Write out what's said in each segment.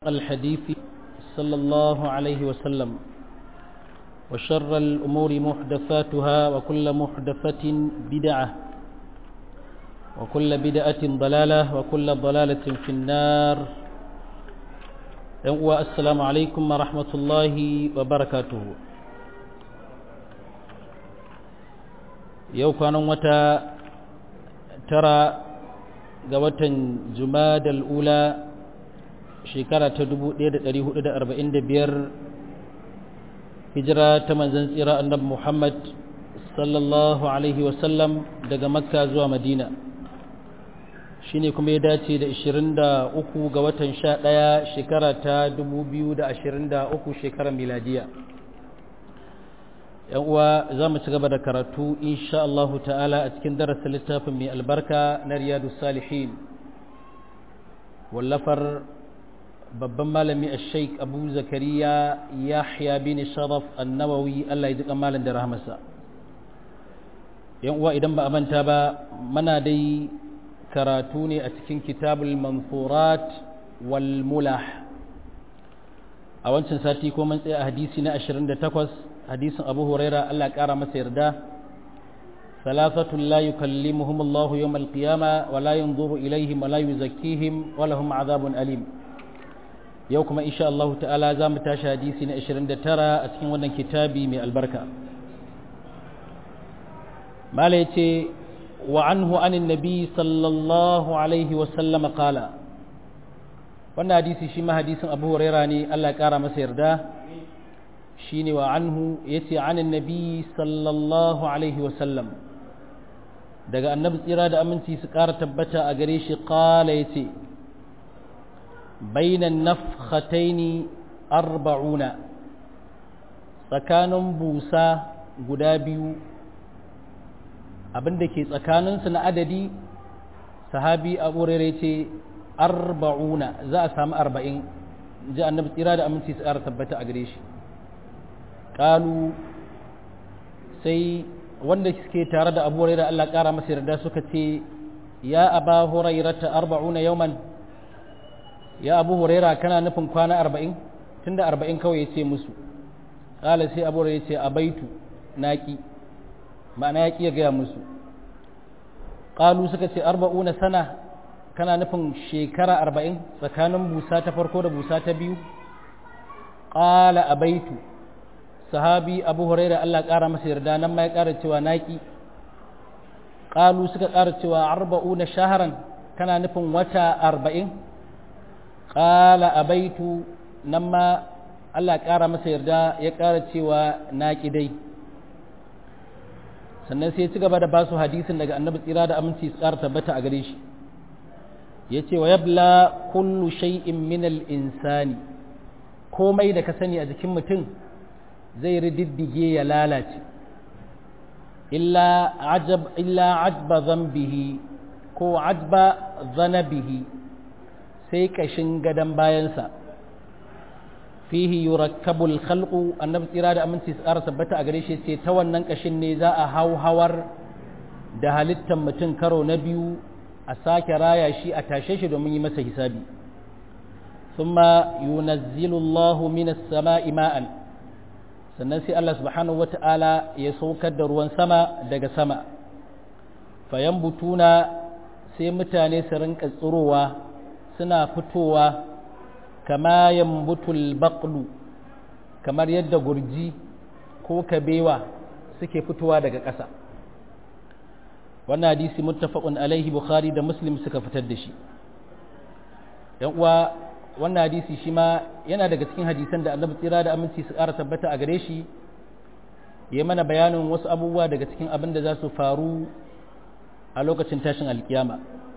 الحديث صلى الله عليه وسلم وشر الأمور محدثاتها وكل محدثة بدعة وكل بدعة ضلالة وكل ضلالة في النار السلام عليكم ورحمة الله وبركاته yau kwanan wata tara ga watan jumadal ula shekara ta 1445 hijira ta manzan tsira annabi Muhammad sallallahu alaihi wasallam daga makka zuwa madina shine kuma ya dace da 23 ga watan 11 shekara ta 2023 shekarar miladiya yan uwa za mu ci gaba da karatu insha Allah ta'ala a cikin darasin littafin mai albarka na riyadu salihin wallafar babban malami a sheik abu zakariya yahya bin sharaf annawawi allah ya ji malam da rahmasa yan uwa idan ba a manta ba mana dai karatu ne a cikin kitabul manfurat wal mulah a wancan sati ko mun tsaya a hadisi na 28 hadisin abu huraira allah ya kara masa yarda ثلاثة لا يكلمهم الله يوم القيامة ولا ينظر إليهم ولا يزكيهم ولهم عذاب أليم yau kuma insha Allah ta'ala za mu tashi hadisi na 29 a cikin wannan kitabi mai albarka mala ya ce wa anhu anin nabi sallallahu alaihi wasallama kala wannan hadisi shi ma hadisin abu huraira ne Allah ya kara masa yarda shi ne wa anhu ya ce anin nabi sallallahu alaihi wasallam daga annabi tsira da aminci su kara tabbata a gare shi kala ya ce بين النفختين أربعون tsakanin busa guda biyu abinda ke tsakaninsu na adadi sahabi abu rere ce arba'una za a samu arba'in ji annabi tsira da aminci su ƙara tabbata a gare shi ƙalu sai wanda suke tare da abu rere Allah ƙara masa yarda suka ce ya aba hurairata arba'una yauman ya abu huraira kana nufin kwana arba'in tun da arba'in kawai ya ce musu ƙala sai abu huraira ya ce a baitu naƙi ma'ana ya ƙi ya gaya musu ƙalu suka ce arba'una sana kana nufin shekara arba'in tsakanin busa ta farko da busa ta biyu ƙala a baitu sahabi abu huraira allah ƙara masa yarda nan ma ya ƙara cewa naƙi ƙalu suka ƙara cewa arba'una shaharan kana nufin wata arba'in ƙala a baitu nan ma Allah ƙara masa yarda ya ƙara cewa na dai sannan sai ci gaba da basu hadisin daga annabi tsira da aminci su ƙara tabbata a gare shi ya ce wa yabla kullu shay'in min insani komai da ka sani a jikin mutum zai rididdige ya lalace illa ajab illa ajba zambihi ko ajba zanabihi sai kashin gadon bayansa fihi yurakkabul khalqu annabi tsira da aminci su ƙara tabbata a gare shi ce ta wannan kashin ne za a hau hawar da halittar mutum karo na biyu a sake raya shi a tashe shi domin yi masa hisabi thumma yunazzilu Allahu minas sama'i ma'an sannan sai Allah subhanahu wata'ala ya saukar da ruwan sama daga sama fayan butuna sai mutane su rinka tsirowa suna fitowa kama yambutul baqlu kamar yadda gurji ko kabewa suke fitowa daga ƙasa wannan hadisi muttafaqun alaihi bukhari da muslim suka fitar da shi yan uwa wannan hadisi shi ma yana daga cikin hadisan da annabi tsira da aminci su ƙara tabbata a gare shi ya mana bayanin wasu abubuwa daga cikin abin da za su faru a lokacin tashin alkiyama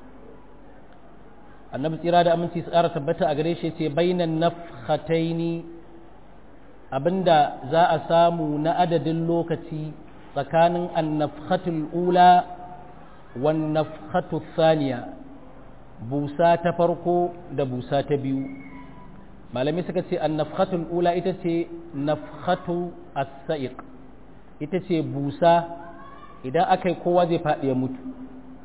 annabi tsira da aminci su ƙara tabbata a gare shi ce bainan nafhataini abinda za a samu na adadin lokaci tsakanin annafhatul ula wan nafhatu thaniya busa ta farko da busa ta biyu malami suka ce annafhatul ula ita ce nafhatu as-sa'iq ita ce busa idan aka yi kowa zai faɗi ya mutu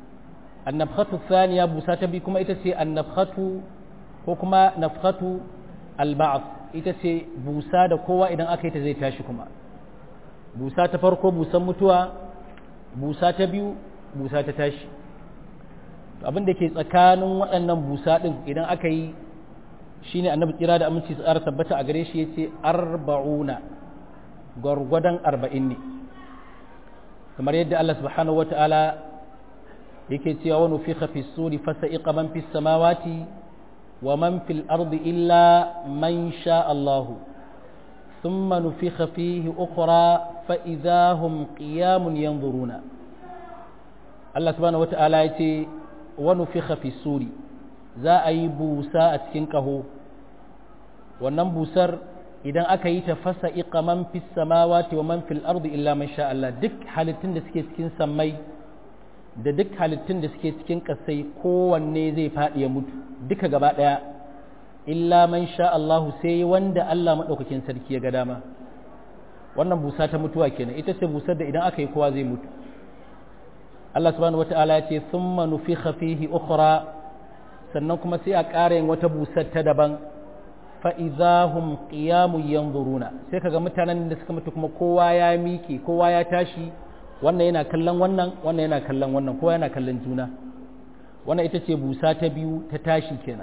annafkhatu thaniya busa ta bi kuma ita ce annafkhatu ko kuma nafkhatu alba'ath ita ce busa da kowa idan aka yi ta zai tashi kuma busa ta farko busan mutuwa busa ta biyu busa ta tashi abin da ke tsakanin waɗannan busa ɗin idan aka yi shine annabi tsira da aminci su tsara tabbata a gare shi ya ce arba'una gwargwadon arba'in ne kamar yadda Allah subhanahu wa ta'ala yake cewa wani fi fi suri fasa iqa man fi samawati wa man fil ardi illa man sha Allahu ثم نفخ فيه أخرى فإذا هم قيام ينظرون الله سبحانه وتعالى يتي ونفخ في السور za a yi busa a cikin ƙaho wannan busar idan aka yi ta fasa iqa man fis samawati wa man fil ardi illa man sha Allah duk halittun da suke cikin sammai da duk halittun da suke cikin ƙasai kowanne zai faɗi ya mutu duka gaba ɗaya illa man sha Allah sai wanda Allah maɗaukakin sarki ya ga dama wannan busa ta mutuwa kenan ita ce busar da idan aka yi kowa zai mutu Allah subhanahu wata'ala ya ce thumma nufikha fihi ukhra sannan kuma sai a ƙara yin wata busar ta daban fa idahum qiyamun yanzuruna sai kaga mutanen da suka mutu kuma kowa ya miƙe kowa ya tashi wannan yana kallon wannan wannan yana kallon wannan kowa yana kallon juna wannan ita ce busa ta biyu ta tashi kenan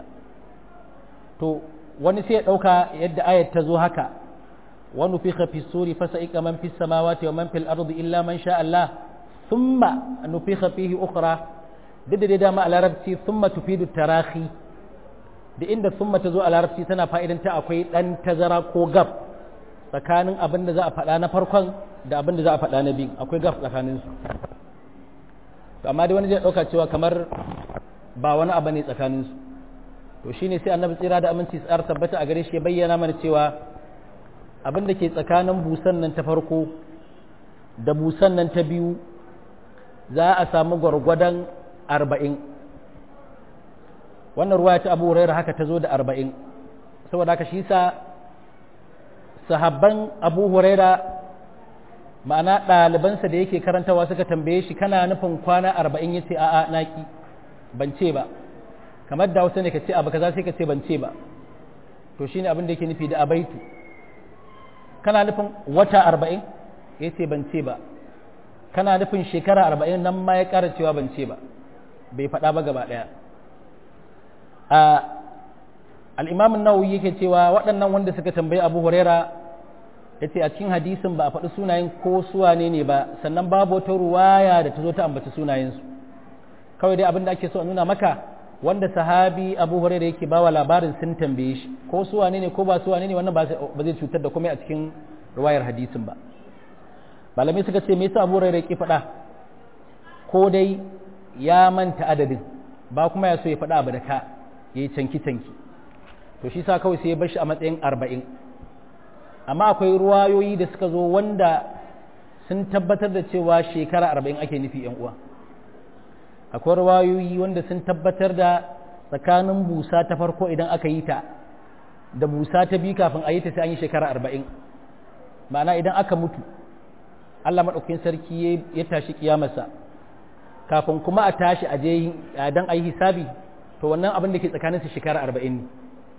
to wani sai ya ɗauka yadda ayat ta zo haka wani fi fi suri fasa ika man fi samawati wa man fil ardi illa man sha Allah thumma nufikha fihi ukhra duk da dama a larabci thumma tufidu tarahi da inda thumma ta zo a larabci tana fa'idan ta akwai dan tazara ko gab tsakanin abin da za a faɗa na farkon da abin da za a faɗa na biyu akwai gab tsakanin su amma dai wani zai ɗauka cewa kamar ba wani abu ne tsakanin su to shine sai annabi tsira da aminci tsar tabbata a gare shi ya bayyana mana cewa abin da ke tsakanin busan nan ta farko da busan nan ta biyu za a samu gwargwadon arba'in wannan ruwa ta abu huraira haka ta zo da arba'in saboda haka shi sa sahabban abu huraira ma'ana ɗalibansa da yake karantawa suka tambaye shi kana nufin kwana arba'in ya ce a'a naki ban ce ba kamar da wasu ne ka ce abu kaza sai ka ce ban ce ba to shine abin da yake nufi da abaitu kana nufin wata arba'in ya ce ban ce ba kana nufin shekara arba'in nan ma ya ƙara cewa ban ce ba bai faɗa ba gaba ɗaya a al'imamin nawawi yake cewa waɗannan wanda suka tambayi abu huraira ya ce a cikin hadisin ba a faɗi sunayen ko suwane ne ba sannan babu wata ruwaya da ta zo ta ambaci sunayensu kawai dai abin da ake so a nuna maka wanda sahabi abu huraira yake bawa labarin sun tambaye shi ko suwane ne ko ba suwane ne wannan ba zai cutar da komai a cikin ruwayar hadisin ba malamai suka ce me yasa abu huraira yake faɗa ko dai ya manta adadin ba kuma ya so ya faɗa abu da ka ya yi canki-canki to shi sa kawai sai ya bar shi a matsayin arba'in amma akwai ruwayoyi da suka zo wanda sun tabbatar da cewa shekara arba'in ake nufi yan uwa akwai ruwayoyi wanda sun tabbatar da tsakanin busa ta farko idan aka yi ta da busa ta biyu kafin a yi ta sai an yi shekara arba'in ma'ana idan aka mutu Allah maɗaukakin sarki ya tashi kiyamarsa kafin kuma a tashi a je dan a yi hisabi to wannan abin da ke tsakanin su shekara arba'in ne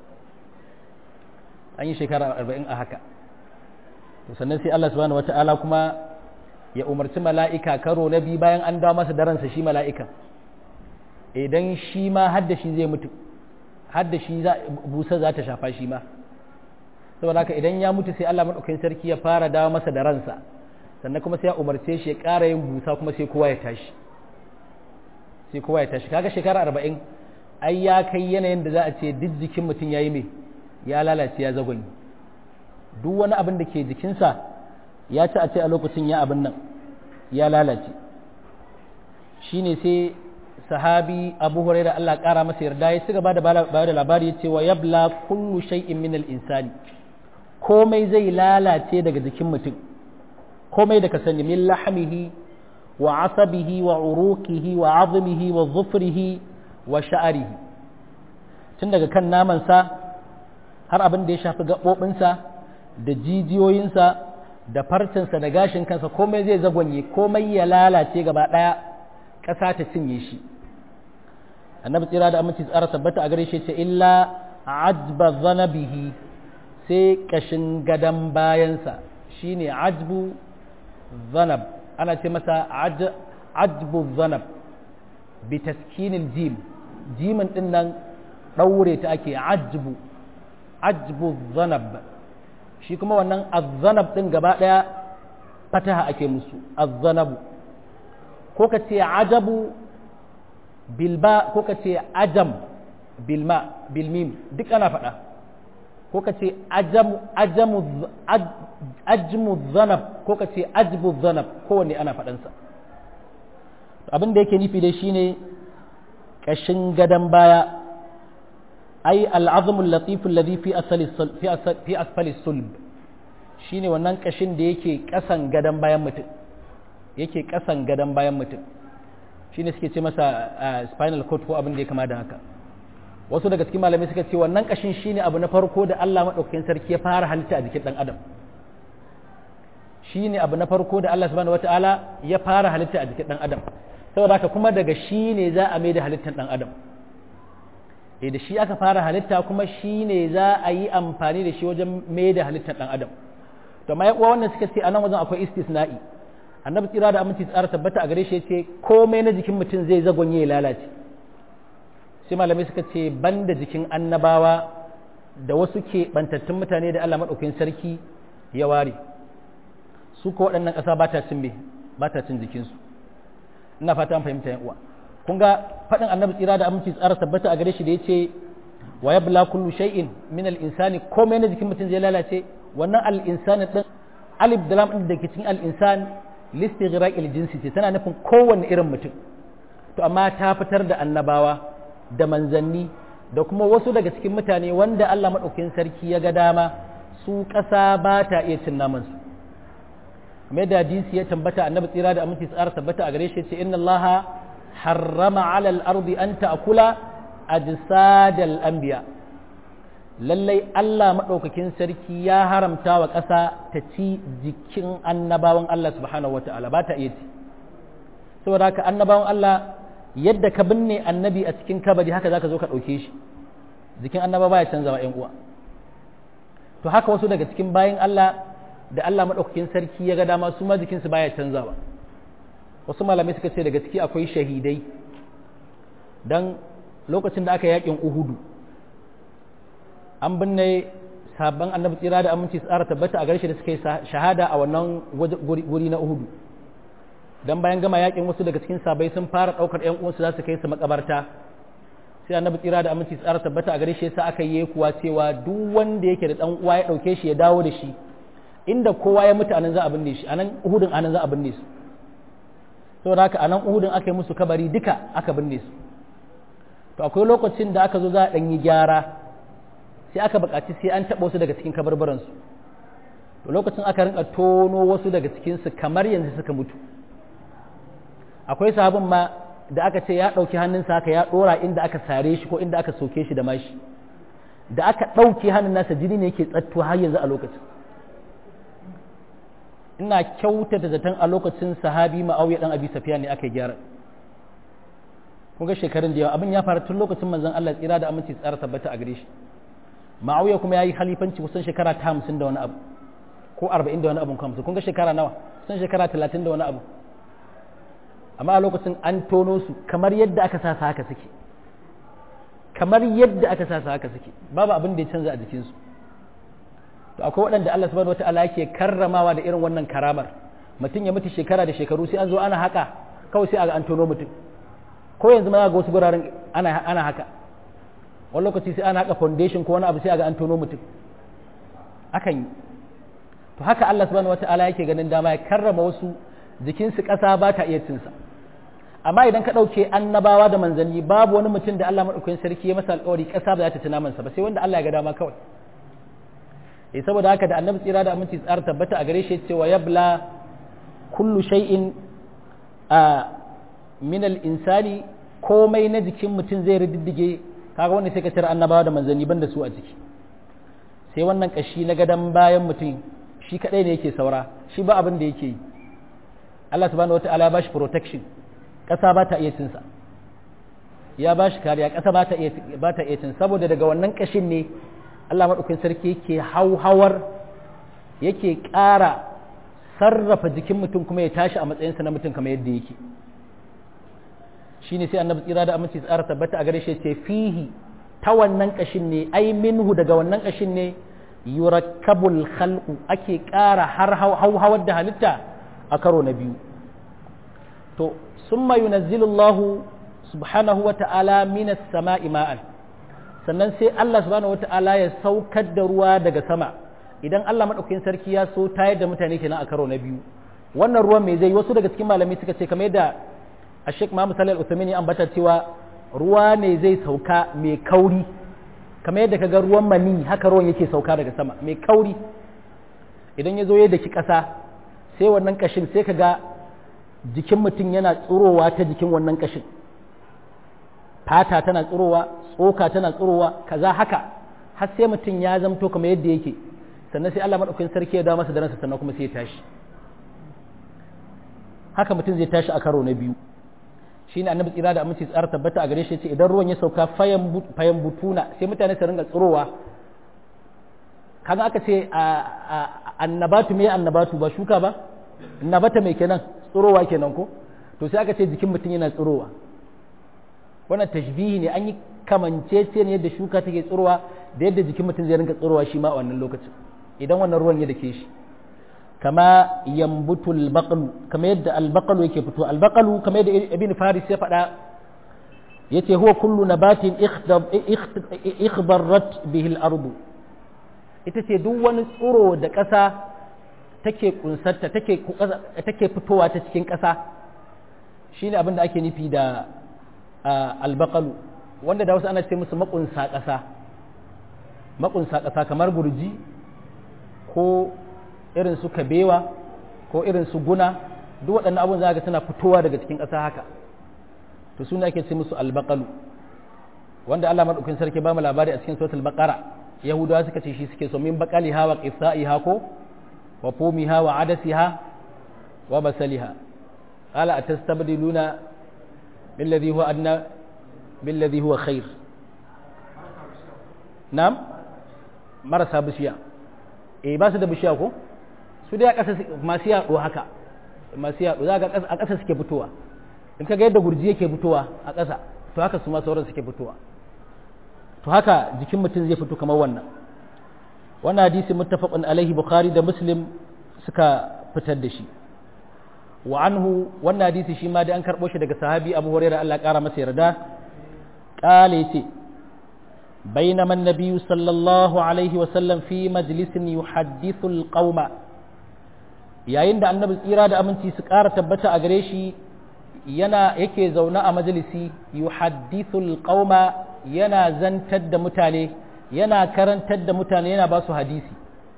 an yi shekara arba'in a haka to sannan sai Allah subhanahu wata'ala kuma ya umarci mala'ika karo na biyu bayan an dawo masa daransa shi mala'ika idan shi ma hadda shi zai mutu hadda shi busa za ta shafa shi ma saboda haka idan ya mutu sai Allah maɗaukakin sarki ya fara dawo masa da ransa sannan kuma sai ya umarce shi ya ƙara yin busa kuma sai kowa ya tashi sai kowa ya tashi kaga shekara arba'in ai ya kai yanayin da za a ce duk jikin mutum ya yi mai ya lalace ya zagonyi duk wani abin da ke jikinsa ya ci a ce a lokacin ya abin nan ya lalace shine sai sahabi abu huraira Allah ƙara masa yarda ya ci gaba da bayar da labari ya ce wa yabla kullu shay'in min al-insani komai zai lalace daga jikin mutum komai da ka sani min lahmihi wa asabihi wa uruqihi wa azmihi wa zufrihi wa sha'rihi tun daga kan namansa har abin da ya shafi gaɓoɓinsa da jijiyoyinsa da farcinsa da gashin kansa komai zai zagonye komai ya lalace gaba ɗaya ƙasa ta cinye shi annabi tsira da aminci tsara tabbata a gare shi ce illa ajba zanabihi sai kashin gadan bayansa shine ajbu zanab ana ce masa ajbu zanab bi taskinil jim jimin din nan daure ta ake ajbu ajbu zanab shi kuma wannan azzanab din gaba daya fataha ake musu azzanabu ko ka ce ajabu bilba ko ka ce ajam bilma bilmim duk ana faɗa ko ka ce ajmu zanab ko ka ce ajbu zanab kowanne ana faɗansa abin da yake nufi dai shine ƙashin gadon baya ai al'azumul latiful ladhi fi asfali sulb shine wannan ƙashin da yake ƙasan gadon bayan mutum yake ƙasan gadon bayan mutum shine suke ce masa spinal cord ko abin da ya kama da haka wasu daga cikin malamai suka ce wannan kashin shine abu na farko da Allah madaukakin sarki ya fara halitta a jikin dan adam shine abu na farko da Allah subhanahu wataala ya fara halitta a jikin dan adam saboda haka kuma daga shi ne za a mai da halittar dan adam eh da shi aka fara halitta kuma shi ne za a yi amfani da shi wajen mai da halittar dan adam to amma uwa wannan suka ce anan wajen akwai istisna'i annabi tsira da aminci tsara tabbata a gare shi yace komai na jikin mutum zai zagonye ya lalace sai malamai suka ce banda jikin annabawa da wasu ke bantattun mutane da Allah madaukakin sarki ya ware su ko waɗannan ƙasa ba ta cin ba ta cin jikinsu ina fata an fahimta yan uwa kun ga faɗin annabi tsira da aminci tsara tabbata a gare shi da yace wa yabla kullu shay'in min al-insani komai na jikin mutum zai lalace wannan al-insani din alif da lam din da ke cikin al-insan listighraqil jinsi ce tana nufin kowanne irin mutum to amma ta fitar da annabawa da manzanni da kuma wasu daga cikin mutane wanda Allah madaukakin sarki ya ga dama su ƙasa ba ta iya cin naman su kamar da hadisi ya tambata annabi tsira da aminci tsara tabbata a gare shi ce inna Allah harrama ala al-ardi an ta'kula ajsadal anbiya lallai Allah maɗaukakin sarki ya haramta wa ƙasa ta ci jikin annabawan Allah subhanahu wa ta'ala ba ta iya ci saboda haka annabawan Allah yadda ka binne annabi a cikin kabari haka zaka zo ka ɗauke shi jikin annaba baya canzawa ƴan uwa to haka wasu daga cikin bayan Allah da Allah maɗaukakin sarki ya ga dama su ma jikinsu baya canzawa wasu malamai suka ce daga ciki akwai shahidai dan lokacin da aka yakin uhudu an binne sabon annabi tsira da aminci tsara tabbata a garshe da suka yi shahada a wannan guri na uhudu dan bayan gama yakin wasu daga cikin sabai sun fara daukar yan uwansu za su kai su makabarta sai annabi tsira da aminci tsara tabbata a garshe sa aka yi kuwa cewa duk wanda yake da dan uwa ya dauke shi ya dawo da shi inda kowa ya mutu anan za a binne shi anan uhudun anan za a binne su saboda haka anan uhudun aka yi musu kabari duka aka binne su to akwai lokacin da aka zo za a dan yi gyara sai aka buƙaci sai an taɓa wasu daga cikin kabarbaransu to lokacin aka rinka tono wasu daga cikinsu kamar yanzu suka mutu akwai sahabin ma da aka ce ya ɗauki hannunsa haka ya ɗora inda aka sare shi ko inda aka soke shi da mashi da aka ɗauke hannun nasa jini ne yake tsatto har yanzu a lokacin ina kyautata zaton a lokacin sahabi ma'auya dan abi safiya ne aka yi gyara kun ga shekarun da yawa abin ya faru tun lokacin manzon Allah tsira da aminci tsara tabbata a gare shi ma'auya kuma ya yi halifanci kusan shekara ta hamsin da wani abu ko arba'in da wani abu hamsin kun ga shekara nawa kusan shekara talatin da wani abu amma a lokacin an tono su kamar yadda aka sa haka suke kamar yadda aka sa haka suke babu abin da ya canza a jikinsu to akwai waɗanda Allah subhanahu wata'ala yake karramawa da irin wannan karamar mutum ya mutu shekara da shekaru sai an zo ana haka kawai sai a ga an tono mutum ko yanzu ma ga wasu guraren ana ana haka wani lokaci sai ana haka foundation ko wani abu sai a ga an tono mutum akan yi to haka Allah subhanahu wata'ala yake ganin dama ya karrama wasu jikinsu ƙasa ba ta iya cinsa amma idan ka ɗauke annabawa da manzanni babu wani mutum da Allah maɗaukakin sarki ya masa alƙawari ƙasa ba za ta ci namansa ba sai wanda Allah ya ga dama kawai eh saboda haka da annabi tsira da aminci tsara tabbata a gare shi cewa yabla kullu shay'in a min al-insani komai na jikin mutum zai riddige kaga wanda sai ka cire annabawa da manzanni banda su a ciki sai wannan kashi na gadan bayan mutum shi kadai ne yake saura shi ba abin da yake yi Allah subhanahu wataala ya bashi protection kasa ba ta iya cin sa ya bashi kariya kasa ba ta iya ba ta iya cin saboda daga wannan kashin ne Allah maɗaukakin sarki yake hauhawar yake ƙara sarrafa jikin mutum kuma ya tashi a matsayinsa na mutum kamar yadda yake shine sai annabi tsira da aminci tsara tabbata a gare shi ce fihi ta wannan kashin ne ai minhu daga wannan kashin ne yurakkabul khalqu ake ƙara har hauhawar da halitta a karo na biyu to summa yunazzilu Allahu subhanahu wa ta'ala minas sama'i ma'an sannan sai Allah subhanahu wa ta'ala ya saukar da ruwa daga sama idan Allah madaukakin sarki ya so tayar da mutane kenan a karo na biyu wannan ruwan me zai wasu daga cikin malamai suka ce kamar yadda a Sheikh Muhammad Salih Al-Uthaymeen ya ambata cewa ruwa ne zai sauka mai kauri kamar yadda kaga ruwan mani haka ruwan yake sauka daga sama mai kauri idan ya zo ya daki ƙasa sai wannan kashin sai kaga jikin mutum yana tsurowa ta jikin wannan kashin fata tana tsurowa tsoka tana tsurowa kaza haka har sai mutum ya zamto kamar yadda yake sannan sai Allah madaukakin sarki ya dawo masa da ransa sannan kuma sai ya tashi haka mutum zai tashi a karo na biyu shi ne annabi tsira da aminci tsara tabbata a gare shi ce idan ruwan ya sauka fayan butuna sai mutane su ringa tsirowa kaga aka ce annabatu me annabatu ba shuka ba nabata mai kenan tsirowa kenan ko to sai aka ce jikin mutum yana tsirowa wannan tashbihi ne an yi kamancece ne yadda shuka take tsirowa da yadda jikin mutum zai ringa tsirowa shi ma a wannan lokacin idan wannan ruwan ya dake shi kama yambutu albaqalu kama yadda albaqalu yake fito albaqalu kama yadda ibn faris ya faɗa yace huwa kullu nabatin ikhdarat bihi al-ard ita ce duk wani tsiro da ƙasa take kunsarta take take fitowa ta cikin ƙasa shine abin da ake nufi da albaqalu wanda da wasu ana ce musu makunsa ƙasa makunsa ƙasa kamar gurji ko irin su kabewa ko irin su guna duk waɗannan abun za ga suna fitowa daga cikin ƙasa haka to suna ake ce musu albaqalu wanda Allah madaukakin sarki ba mu labari a cikin suratul baqara yahudawa suka ce shi suke so min baqaliha wa qithaiha ko wa fumiha wa adasiha wa basaliha qala atastabdiluna billadhi huwa adna billadhi huwa khair na'am marasa bishiya eh ba su da bishiya ko su dai a ƙasa masu yaɗo haka masu yaɗo za a ƙasa suke fitowa in ka ga yadda gurji yake fitowa a ƙasa to haka su ma sauran suke fitowa to haka jikin mutum zai fito kamar wannan wannan hadisi muttafaqun alaihi bukhari da muslim suka fitar da shi wa anhu wannan hadisi shi ma da an karɓo shi daga sahabi abu hurairah Allah ƙara masa yarda ƙale ce بينما النبي صلى الله عليه وسلم في مجلس يحدث القوم yayin da annabi tsira da aminci su ƙara tabbata a gare shi yana yake zaune a majalisi yuhaddithul qauma yana zantar da mutane yana karantar da mutane yana ba su hadisi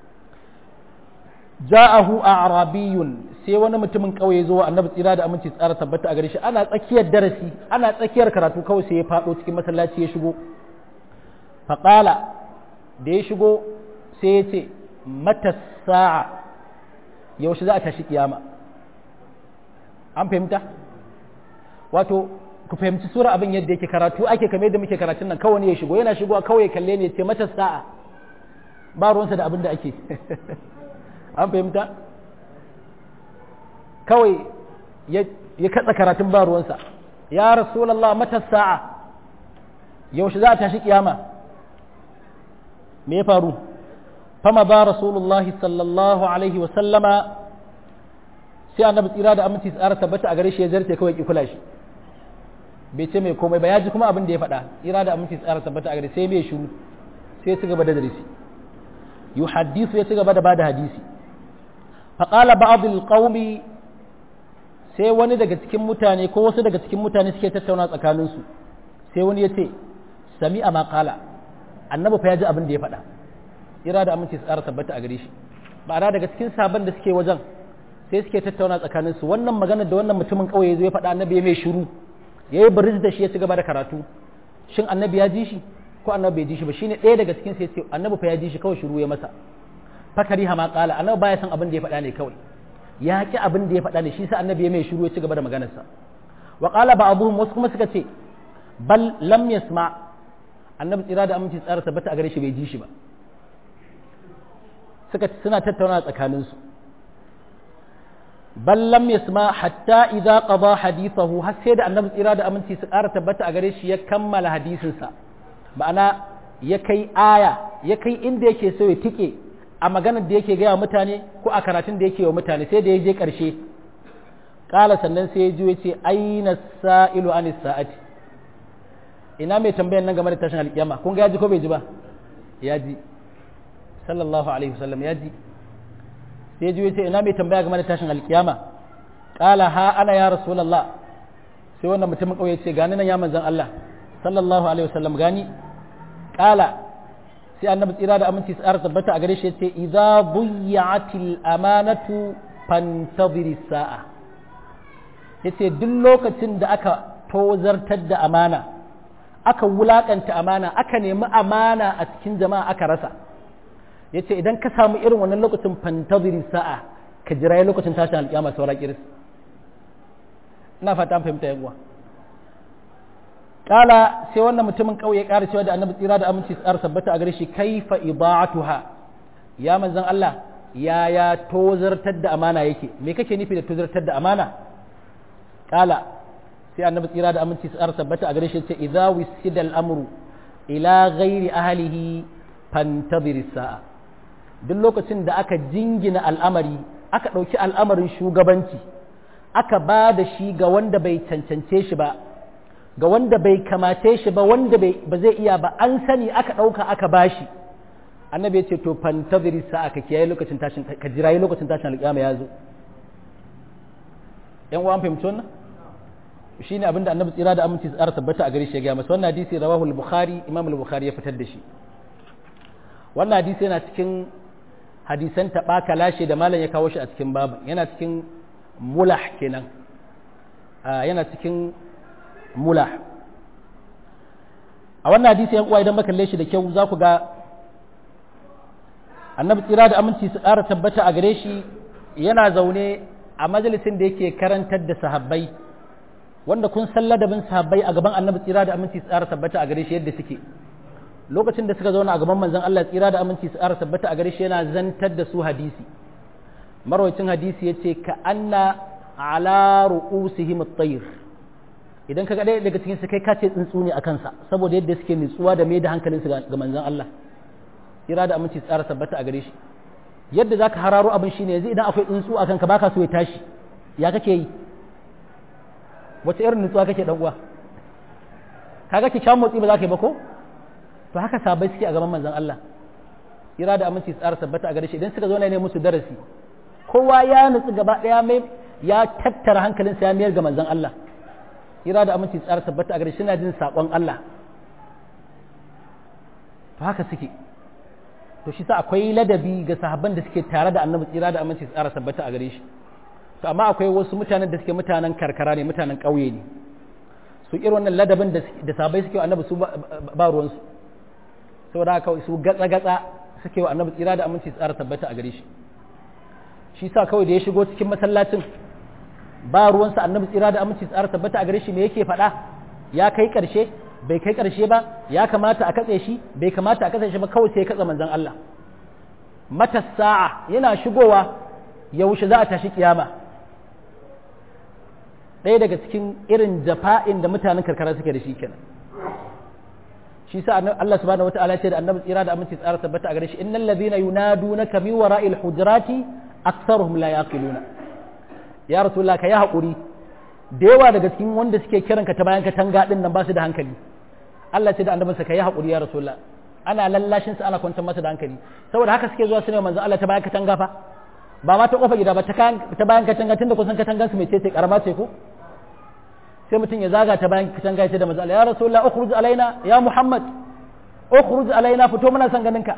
ja'ahu a'rabiyun sai wani mutumin kauye zo annabi tsira da aminci tsara tabbata a gare shi ana tsakiyar darasi ana tsakiyar karatu kawai sai ya faɗo cikin masallaci ya shigo faƙala da ya shigo sai ya ce mata sa'a yaushe za a tashi kiyama an fahimta wato ku fahimci sura abin yadda yake karatu ake kame da muke karatun nan kawai ya shigo yana shigo kawai kalle ne ce mata sa'a ba ruwansa da abin da ake an fahimta kawai ya katsa karatun ba ruwansa ya rasulallah mata sa'a yaushe za a tashi kiyama me ya faru fama ba rasulullah sallallahu alaihi wa sallama sai annabi tsira da aminci tsara tabbata a gare shi ya zarce kawai ki kula shi bai ce mai komai ba ya ji kuma abin da ya faɗa tsira da aminci tsara tabbata a gare sai mai shiru sai ya ci gaba da darasi yuhaddisu ya ci gaba da bada hadisi faqala ba'd alqaumi sai wani daga cikin mutane ko wasu daga cikin mutane suke tattauna tsakaninsu sai wani ya ce sami'a ma qala annabi fa ya ji abin da ya faɗa ira da aminci su ƙara tabbata a gare shi ba daga cikin sabon da suke wajen sai suke tattauna tsakanin su wannan magana da wannan mutumin ƙauye zai faɗa annabi ya mai shiru ya yi bariz da shi ya ci gaba da karatu shin annabi ya ji shi ko annabi bai ji shi ba shine ɗaya daga cikin sai ce annabi fa ya ji shi kawai shiru ya masa fakari ha ma ƙala annabi baya san abin da ya faɗa ne kawai ya ki abin da ya faɗa ne shi sa annabi ya mai shiru ya ci gaba da maganarsa wa qala ba'dhum wasu kuma suka ce bal lam yasma' annabi tsira da aminci tsara tabbata a gare shi bai ji shi ba suka suna tattauna tsakaninsu bal lam yasma hatta idza qada hadithahu har sai da annabi tsira da aminci su ƙara tabbata a gare shi ya kammala hadisinsa ma'ana ya kai aya ya kai inda yake so ya tike a maganar da yake gaya mutane ko a karatun da yake wa mutane sai da ya je ƙarshe ƙala sannan sai ya ji ya ce aina sa'ilu anis sa'ati ina mai tambayan nan game da tashin alƙiyama kun ga ya ji ko bai ji ba ya ji sallallahu alaihi wasallam ya ji sai ya ji ya ce ina mai tambaya game da tashin alƙiyama ƙala ha ana ya rasulullah sai wannan mutumin ƙauye ce gani nan ya manzan Allah sallallahu alaihi wasallam gani ƙala sai annabi tsira da aminci tsara tabbata a gare shi yace idza buyya'atil amanatu fantaziri sa'a yace duk lokacin da aka tozartar da amana aka wulakanta amana aka nemi amana a cikin jama'a aka rasa yace idan ka samu irin wannan lokacin fantaziri sa'a ka jira lokacin tashin alƙiyama saura kiris ina fata an fahimta yan uwa kala sai wannan mutumin kauye ƙara cewa da annabi tsira da aminci tsara sabbata a gare shi kaifa ida'atuha ya manzon Allah ya ya tozartar da amana yake me kake nufi da tozartar da amana kala sai annabi tsira da aminci tsara sabbata a gare shi ce idza wisida al-amru ila ghairi ahlihi fantazir sa'a duk lokacin da aka jingina al'amari aka ɗauki al'amarin shugabanci aka ba da shi ga wanda bai cancance shi ba ga wanda bai kamace shi ba wanda ba zai iya ba an sani aka ɗauka aka bashi annabi ya ce to fantaziri sa aka kiyaye lokacin tashin ka jirayi lokacin tashin alƙiyama ya zo yan uwan fahimci wannan shine abin da annabi tsira da aminci tsara tabbata a gare shi ya gaya masa wannan hadisi rawahu al-bukhari imam al-bukhari ya fitar da shi wannan hadisi yana cikin hadisan taɓa kalashe da malam ya kawo shi a cikin babu yana cikin mulah kenan yana cikin mula a wannan hadisi yan uwa idan muka kalle shi da kyau za ku ga annabi tsira da aminci su ƙara tabbata a gare shi yana zaune a majalisin da yake karantar da sahabbai wanda kun san ladabin sahabbai a gaban annabi tsira da aminci su ƙara tabbata a gare shi yadda suke lokacin da suka zauna a gaban manzon Allah tsira da aminci su ƙara tabbata a gare shi yana zantar da su hadisi marwacin hadisi yace ka anna ala ru'usihim at-tayr idan ka ga ɗaya daga cikin su kai ka ce tsuntsu ne a kansa saboda yadda suke nutsuwa da mai da hankalinsu ga manzon Allah kira da aminci tsara tabbata a gare shi yadda zaka hararo abin shine yanzu idan akwai tsuntsu a kanka baka so ya tashi ya kake yi wace irin nutsuwa kake dan uwa kaga ki kyan motsi ba za ka yi ba ko to haka sabai suke a gaban manzon Allah kira da aminci tsara tabbata a gare shi idan suka zo ne musu darasi kowa ya nutsu gaba daya mai ya tattara hankalinsa ya mayar ga manzon Allah kira da aminci tsara tabbata a gare shi na jin saƙon Allah to haka suke to shi sa akwai ladabi ga sahabban da suke tare da annabi tsira da aminci tsara tabbata a gare shi to amma akwai wasu mutanen da suke mutanen karkara ne mutanen ƙauye ne su irin wannan ladabin da sahabbai suke wa annabi su ba ruwansu saboda haka su gatsa gatsa suke wa annabi tsira da aminci tsara tabbata a gare shi shi sa kawai da ya shigo cikin masallacin ba ruwansa annabi tsira da aminci tsara tabbata a gare shi me yake faɗa ya kai ƙarshe bai kai ƙarshe ba ya kamata a katse shi bai kamata a katse shi ba kawai sai ya katse manzon Allah mata sa'a yana shigowa yaushe za a tashi kiyama ɗaya daga cikin irin jafa'in da mutanen karkara suke da shi kenan shi sa Allah subhanahu wataala ce da annabi tsira da aminci tsara tabbata a gare shi innal ladhina yunadunaka min wara'il hujurati aktharuhum la yaqiluna ya rasulullah ka yi haƙuri da yawa daga cikin wanda suke kiran ka ta bayan ka tanga din nan ba su da hankali Allah ce da annabinsa ka yi haƙuri ya rasulullah ana lallashin sa ana kwantar masa da hankali saboda haka suke zuwa su ne manzo Allah ta bayan ka tanga fa ba ma ta kofa gida ba ta bayan ka tanga tunda kusan ka tangan su mai ce karama ce ko sai mutum ya zaga ta bayan ka tanga ya ce da manzo Allah ya rasulullah ukhruj alaina ya muhammad ukhruj alaina fito muna son ganin ka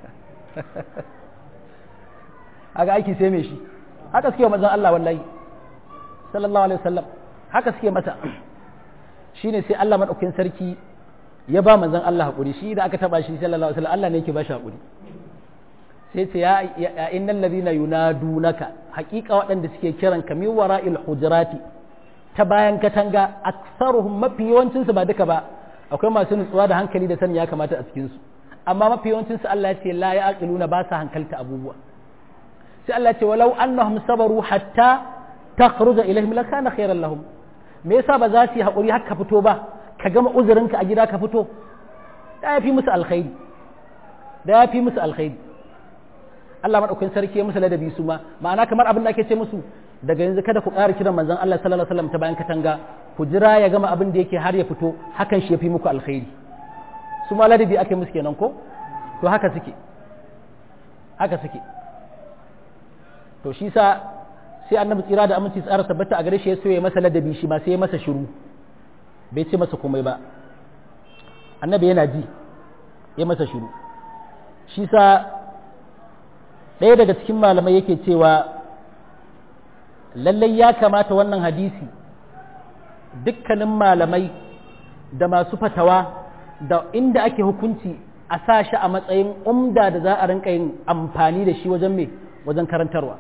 aga aiki sai me shi haka suke manzon Allah wallahi sallallahu alaihi wasallam haka suke mata shine sai Allah madaukakin sarki ya ba manzon Allah hakuri shi da aka taba shi sallallahu alaihi wasallam Allah ne yake ba shi hakuri sai ce ya ya innal ladina yunadunaka haqiqa waɗanda suke kiran ka min wara'il hujurati ta bayan katanga aktsaruhum mafi yawancin su ba duka ba akwai masu nutsuwa da hankali da sani ya kamata a cikin su amma mafi yawancin su Allah ya ce la yaqiluna ba sa hankalta abubuwa sai Allah ya ce walau annahum sabaru hatta takhruja ilaihim lakana khairan lahum me yasa ba za su yi hakuri har ka fito ba ka gama uzurinka a gida ka fito da ya fi musu alkhairi da ya fi musu alkhairi Allah madaukakin sarki ya musu ladabi su ma ma'ana kamar abin da ake ce musu daga yanzu kada ku ƙara kiran manzon Allah sallallahu alaihi wasallam ta bayan katanga ku jira ya gama abin da yake har ya fito hakan shi ya fi muku alkhairi su ma ladabi ake musu kenan ko to haka suke haka suke to shi sa sai annabi tsira da aminci tsara tabbata a gare shi ya so ya masa ladabi shi ma sai ya masa shiru bai ce masa komai ba annabi yana ji ya masa shiru shi sa ɗaya daga cikin malamai yake cewa lallai ya kamata wannan hadisi dukkanin malamai da masu fatawa da inda ake hukunci a sa shi a matsayin umda da za a rinka yin amfani da shi wajen me wajen karantarwa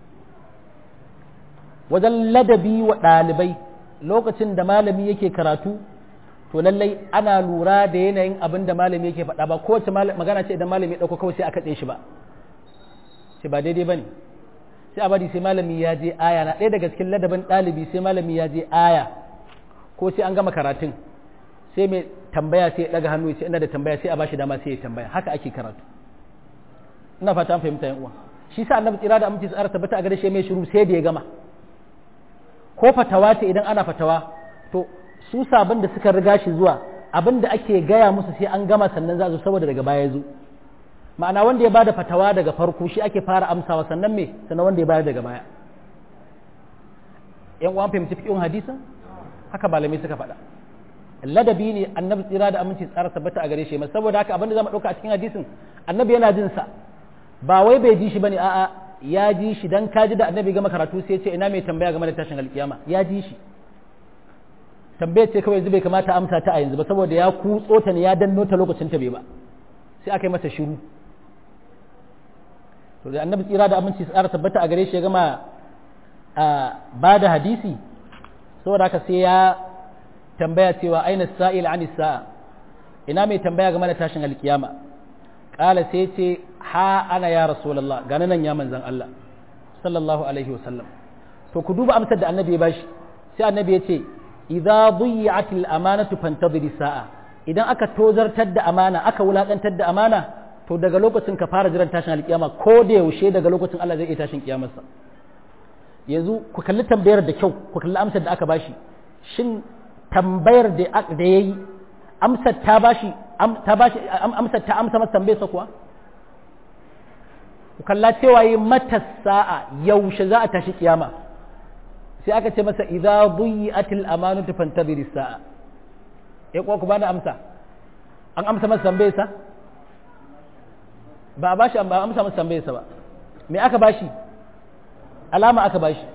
wajen ladabi wa ɗalibai lokacin da malami yake karatu to lallai ana lura da yanayin abin da malami yake faɗa ba kowace magana ce idan malami ya ɗauko kawai sai a katse shi ba sai ba daidai ba ne sai a bari sai malami ya je aya na ɗaya daga cikin ladabin ɗalibi sai malami ya je aya ko sai an gama karatun sai mai tambaya sai ya ɗaga hannu sai ina da tambaya sai a bashi dama sai ya tambaya haka ake karatu ina fata an fahimta yan uwa shi sa annabi tsira da aminci tsara tabbata a gare shi mai shiru sai da ya gama ko fatawa ce idan ana fatawa to su sabon da suka riga shi zuwa abin da ake gaya musu sai an gama sannan za su saboda daga baya zo ma'ana wanda ya bada fatawa daga farko shi ake fara amsawa sannan me sannan wanda ya bayar daga baya yan uwan fahimci fiqhin hadisin haka malamai suka faɗa ladabi ne annabi tsira da aminci tsara tabbata a gare shi mai saboda haka abin da zamu dauka a cikin hadisin annabi yana jin sa ba wai bai ji shi bane a'a ya ji shi dan kaji da annabi gama karatu sai ce ina mai tambaya game da tashin alkiyama ya ji shi tambayar ce kawai yanzu bai kamata amsa ta a yanzu ba saboda ya kutso ta ne ya danno ta lokacin ta bai ba sai aka yi masa shiru to da annabi tsira da aminci tsara tabbata a gare shi ya gama ba da hadisi saboda haka sai ya tambaya cewa aina sa'il an sa'a ina mai tambaya game da tashin alkiyama kala sai ce ha ana ya rasulullah gane nan ya manzan Allah sallallahu alaihi wasallam to ku duba amsar da annabi ya bashi sai annabi ya ce idza dhiyat al-amanatu fantadhir sa'a idan aka tozartar da amana aka wulakantar da amana to daga lokacin ka fara jiran tashin alkiyama ko da yaushe daga lokacin Allah zai iya tashin kiyamarsa yanzu ku kalli tambayar da kyau ku kalli amsar da aka bashi shin tambayar da da yayi amsar ta bashi ta bashi amsar ta amsa masa tambayarsa kuwa ku kalla cewa yi mata sa'a yaushe za a tashi kiyama sai aka ce masa idza buyi'atil amanatu fantadhir sa'a eh kuwa ku bani amsa an amsa masa tambayarsa ba a bashi ba amsa masa tambayarsa ba me aka bashi alama aka bashi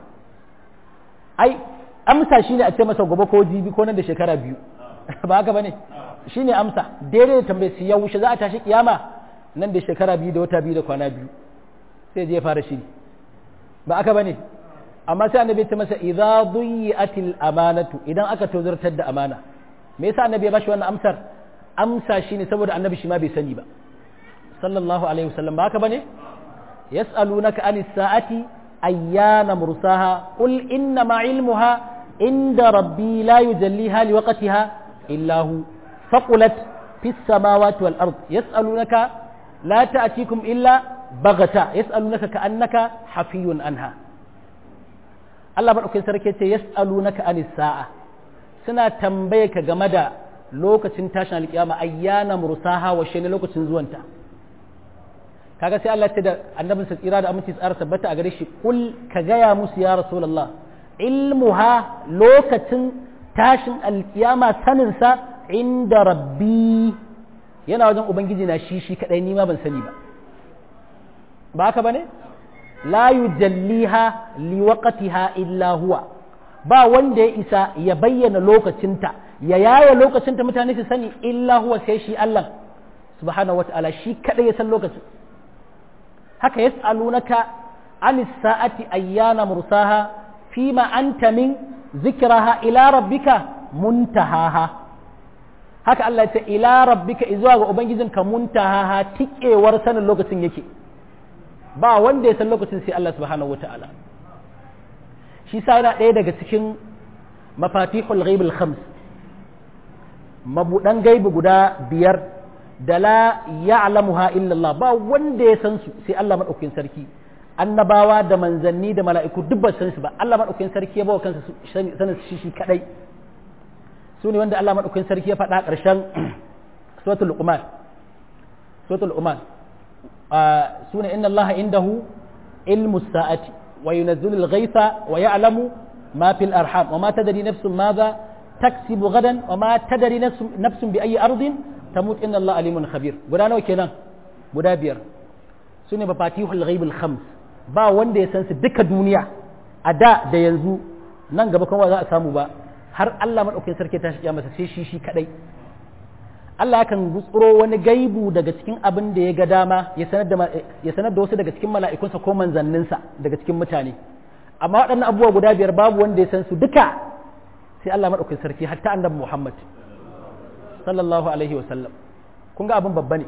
ai amsa shine a ce masa gobe ko jibi ko nan da shekara biyu ba haka bane shine amsa daidai da tambayar su yaushe za a tashi kiyama nan da shekara biyu da wata biyu da kwana biyu sai je fara shiri ba aka bane amma sai annabi ta masa idza duyi'atil amanatu idan aka tozartar da amana me yasa annabi ya bashi wannan amsar amsa shine saboda annabi shi ma bai sani ba sallallahu alaihi wasallam ba haka bane yas'alunaka anis sa'ati ayyana mursaha qul inna ma ilmuha inda rabbi la yujalliha liwaqtiha illa hu faqulat fis samawati wal ard yas'alunaka la ta'tikum illa baghata yas'alunaka ka'annaka hafiyun anha Allah madaukakin sarki ce yas'alunaka anis sa'a suna tambaye ka game da lokacin tashin alkiyama ayyana mursaha wa shine lokacin zuwanta kaga sai Allah ya ce da annabin sa tsira da aminci tsara tabbata a gare shi kul ka gaya musu ya rasulullah ilmuha lokacin tashin alkiyama sanin sa inda rabbi yana wajen ubangiji na shi shi kadai ni ma ban sani ba ba haka bane la yujalliha liwaqtiha illa huwa ba wanda ya isa ya bayyana lokacinta ya yaya lokacinta mutane su sani illa huwa sai shi Allah subhanahu wataala shi kadai ya san lokacin haka yas'alunaka anis sa'ati ayyana mursaha fima anta min zikraha ila rabbika muntahaha haka Allah ya ce ila rabbika izuwa ga ubangijinka muntaha tikewar sanin lokacin yake ba wanda ya san lokacin sai Allah subhanahu wata'ala shi sa yana ɗaya daga cikin mafatihul ghaibul khams mabudan gaibi guda biyar da la ya'lamuha illa Allah ba wanda ya san su sai Allah madaukakin sarki annabawa da manzanni da mala'iku duk ba san su ba Allah madaukakin sarki ya bawa kansa sanin shi shi kadai su ne wanda Allah madaukakin sarki ya faɗa ƙarshen suratul luqman suratul luqman su ne inna Allah indahu ilmu sa'ati wa yunazzilu al-ghaytha wa ya'lamu ma fil arham wa ma tadri nafsun madha taksibu gadan wa ma tadri nafsun bi ayi ardin tamut inna Allah alimun khabir guda nawa kenan guda biyar su ne mafatihul ghaibul khams ba wanda ya san su duka duniya a da da yanzu nan gaba kuma za a samu ba har Allah madaukakin sarki ta shi masa sai shi shi kadai Allah yakan gutsuro wani gaibu daga cikin abin da ya ga dama ya sanar da ya sanar da wasu daga cikin mala'ikunsa ko manzanninsa daga cikin mutane amma waɗannan abubuwa guda biyar babu wanda ya san su duka sai Allah madaukakin sarki hatta annabi Muhammad sallallahu alaihi wa sallam kun ga abin babba ne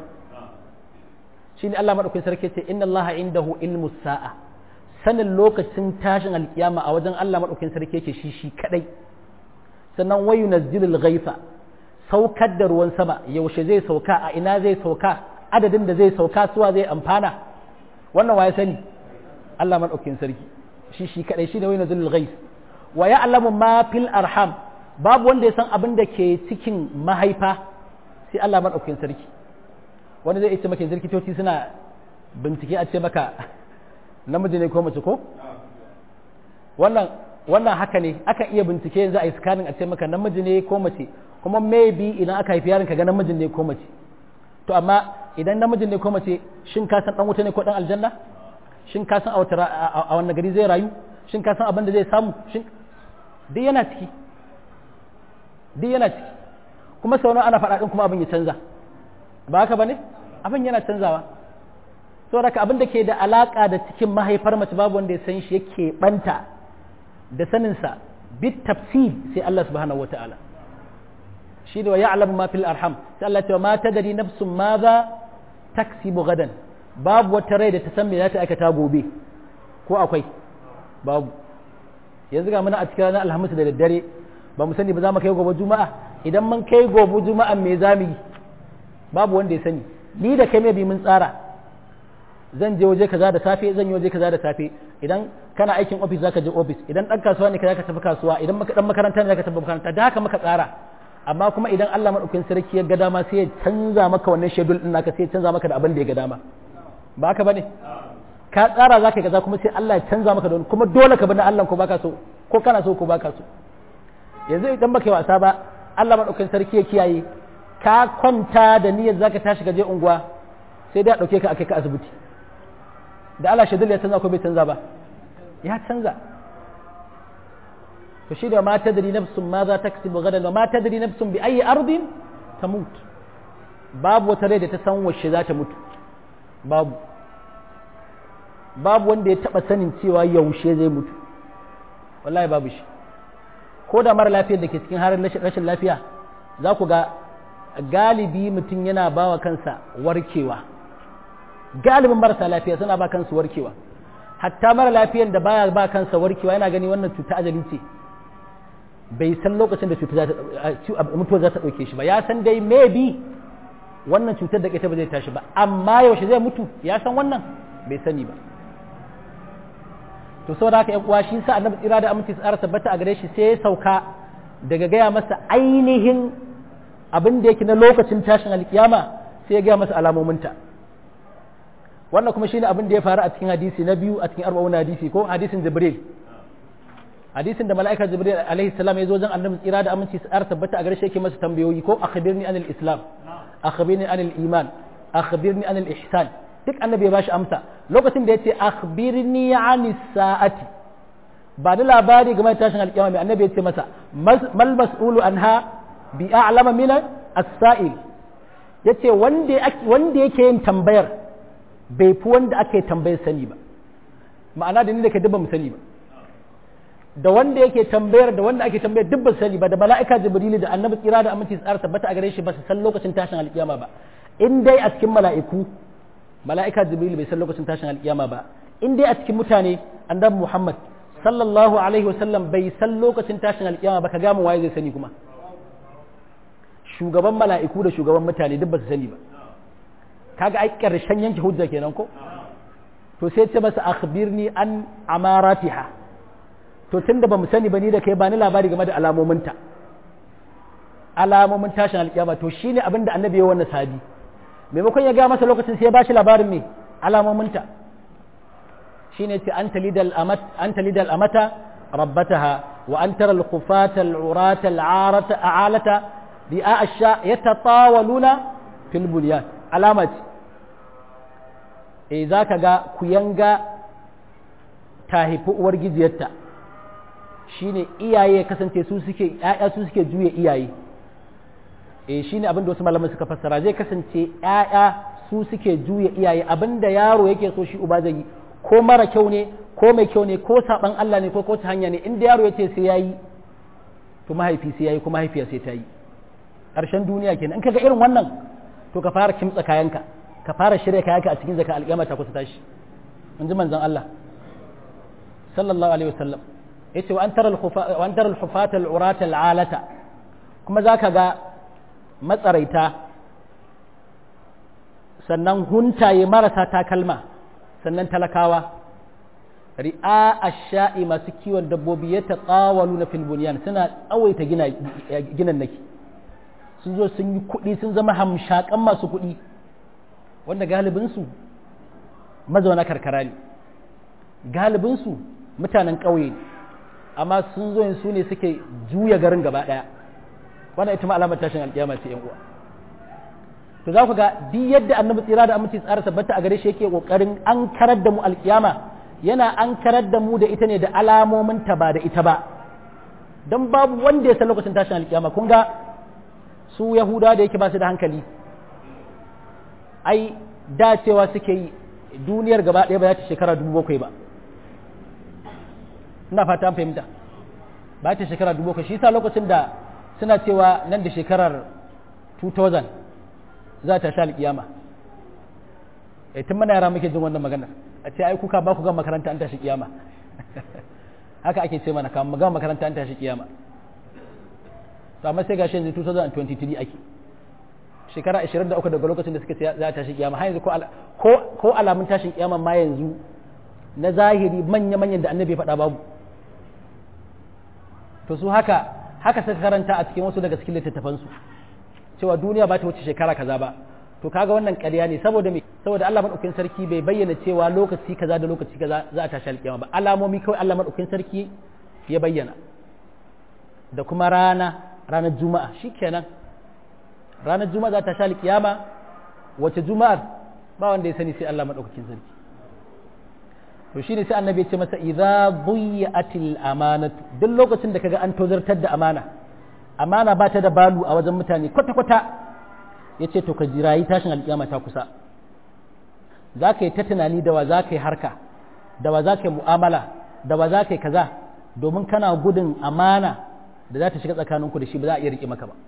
shine Allah madaukakin sarki ce inna Allah indahu ilmu sa'a sanin lokacin tashin alkiyama a wajen Allah madaukakin sarki yake shi shi kadai sannan wayu nazzilul ghaifa saukar da ruwan sama yaushe zai sauka a ina zai sauka adadin da zai sauka suwa zai amfana wannan waye sani Allah madaukakin sarki shi shi kadai shi ne wayu nazzilul ghaif wa ya'lamu ma fil arham babu wanda ya san abin da ke cikin mahaifa sai Allah madaukakin sarki wani zai ce maka zirkitoci suna bincike a ce maka namiji ne ko mace ko wannan wannan haka ne aka iya bincike yanzu a yi scanning a ce maka namiji ne ko mace kuma maybe idan aka haifi yaron ka ga namijin ne ko mace to amma idan namijin ne ko mace shin ka san dan wuta ne ko dan aljanna shin ka san a wata a wannan gari zai rayu shin ka san abin da zai samu shin duk yana ciki duk yana ciki kuma sau ana faɗa ɗin kuma abin ya canza ba haka ba ne abin yana canzawa saboda ka abin da ke da alaƙa da cikin mahaifar mace babu wanda ya san shi yake ɓanta da saninsa bit tafsir sai Allah subhanahu wata'ala shi da wa ya'lamu ma fil arham sai Allah ya ce ma tadri nafsun ma za taksibu gadan babu wata rai da ta san me za ta aikata gobe ko akwai babu yanzu ga muna a cikin ranar alhamis da daddare ba mu sani ba za mu kai gobe juma'a idan mun kai gobe juma'a me za mu yi babu wanda ya sani ni da kai bi mun tsara zan je waje kaza da safe zan yi waje kaza da safe idan kana aikin office zaka je office idan dan kasuwa ne ka zaka tafi kasuwa idan dan makaranta ne zaka tafi makaranta da haka muka tsara amma kuma idan Allah madaukakin sarki ya ga dama sai ya canza maka wannan schedule din naka sai ya canza maka da abin da ya ga dama ba haka bane ka tsara zaka kaza kuma sai Allah ya canza maka da kuma dole ka bi na Allah ko baka so ko kana so ko baka so yanzu idan baka yi wasa ba Allah madaukakin sarki ya kiyaye ka kwanta da niyyar zaka tashi ka je unguwa sai dai a dauke ka akai ka asibiti da Allah shadul ya canza ko bai canza ba ya canza to shi da ma tadri nafsun ma za ta kasibu gadan wa ma tadri nafsun bi ayi ardin tamut babu wata rai da ta san wacce za ta mutu babu babu wanda ya taba sanin cewa yaushe zai mutu wallahi babu shi ko da mara lafiyar da ke cikin harin rashin lafiya za ku ga galibi mutum yana ba wa kansa warkewa galibin marasa lafiya suna ba kansu warkewa hatta mara lafiyar da baya ba kansa warkewa yana gani wannan cuta ajali ce bai san lokacin da mutuwa za ta ɗauke shi ba ya san dai maybe wannan cutar da ita ba zai tashi ba amma yaushe zai mutu ya san wannan bai sani ba to saboda haka uwa shi sa annabi tsira da aminci tsara tabbata a gare shi sai ya sauka daga gaya masa ainihin abin da yake na lokacin tashin alkiyama sai ya gaya masa alamominta wannan kuma shine abin da ya faru a cikin hadisi na biyu a cikin arba'un hadisi ko hadisin jibril hadisin da mala'ika jibril alaihi salam ya zo wajen annabi tsira da aminci tsara tabbata a gare shi yake masa tambayoyi ko akhbirni anil islam akhbirni anil iman akhbirni anil ihsan duk annabi ya bashi amsa lokacin da ya ce akhbirni anis sa'ati ba da labari game da tashin alƙiyama mai annabi ya ce masa mal mas'ulu anha bi a'lama min as-sa'il yace wanda wanda yake yin tambayar bai fi wanda ake tambayar sani ba ma'ana da ni da ke dubba mu sani ba da wanda yake tambayar da wanda ake tambayar duk ba su sani ba da mala'ika jibrilu da annabi tsira da aminci tsara tabbata a gare shi ba su san lokacin tashin alkiyama ba in dai a cikin mala'iku mala'ika jibrilu bai san lokacin tashin alkiyama ba in dai a cikin mutane annabi muhammad sallallahu alaihi wasallam bai san lokacin tashin alkiyama ba ka gama waye zai sani kuma shugaban mala'iku da shugaban mutane duk ba su sani ba kaga ai karshen yanke hujja kenan ko to sai ce masa akhbirni an amaratiha to tunda ba mu sani ba ni da kai ba ni labari game da alamominta alamomin tashin alkiyama to shine abin da annabi ya wannan sahabi maimakon ya ga masa lokacin sai ya bashi labarin me alamominta shine ce an talidal amat an talidal amata rabbataha wa an tara al-khufata al-urata al-arata a'alata bi'a asha yatatawaluna fil bunyan alama ce eh zaka ga kuyanga ta haifi uwar gijiyarta shine iyaye kasance su suke ƴaƴa su suke juya iyaye eh shine abin da wasu malaman suka fassara zai kasance ƴaƴa su suke juya iyaye abinda yaro yake so shi uba zai yi ko mara kyau ne ko mai kyau ne ko saban Allah ne ko ko ta hanya ne inda yaro yace sai yayi to mahaifi sai yayi ko mahaifiya sai ta yi ƙarshen duniya kenan in kaga irin wannan to ka fara kimtsa kayanka ka fara shirya kayanka a cikin zaka alƙiyama ta kusa tashi in ji manzon Allah sallallahu alaihi wasallam yace wa antara al-khufa wa antara al-hufata al-urata al-alata kuma zaka ga matsaraita sannan huntaye marasa takalma sannan talakawa ri'a ash-sha'i masu kiwon dabbobi ya taqawalu na fil bunyan suna tsawaita gina ginan naki sun zo sun yi kuɗi sun zama hamshakan masu kuɗi wanda galibinsu mazauna karkara ne galibinsu mutanen ƙauye ne amma sun zo su ne suke juya garin gaba ɗaya wannan ita ma alamar tashin alƙiyama ce yan uwa to za ku ga duk yadda annabi tsira da aminci tsara tabbata a gare shi yake kokarin an karar da mu alƙiyama yana an karar da mu da ita ne da alamomin ta ba da ita ba dan babu wanda ya san lokacin tashin alƙiyama kun ga su yahuda da yake ba su da hankali ai dacewa suke yi duniyar gaba ɗaya ba za ta shekara dubu bakwai ba ina fata fahimta ba ta shekara dubu bakwai shi sa lokacin da suna cewa nan da shekarar 2000 za ta sha alƙiyama e tun mana yara muke jin wannan maganar a ce ai kuka ba ku ga makaranta an tashi kiyama haka ake ce mana kamar ga makaranta an tashi kiyama to amma sai gashi yanzu 2023 ake shekara 23 daga lokacin da suka ce za ta tashi kiyama har yanzu ko ko alamun tashin kiyama ma yanzu na zahiri manya manyan da annabi faɗa babu to su haka haka suka karanta a cikin wasu daga cikin littattafan su cewa duniya ba ta wuce shekara kaza ba to kaga wannan ƙarya ne saboda me saboda Allah madaukakin sarki bai bayyana cewa lokaci kaza da lokaci kaza za a tashi alkiyama ba alamomi kawai Allah madaukakin sarki ya bayyana da kuma rana ranar juma'a shikenan ranar juma'a za ta sha alkiyama wace juma'ar ba wanda ya sani sai Allah madaukakin sarki to shine sai annabi ya ce masa idza buyi'atil amanatu duk lokacin da kaga an tozartar da amana amana ba ta da balu a wajen mutane kwata kwata yace to ka jirayi tashin alkiyama ta kusa za ka yi ta tunani da wa za ka yi harka da wa za ka yi mu'amala da wa za ka yi kaza domin kana gudun amana da za ta shiga tsakaninku da shi ba za a iya riƙe maka ba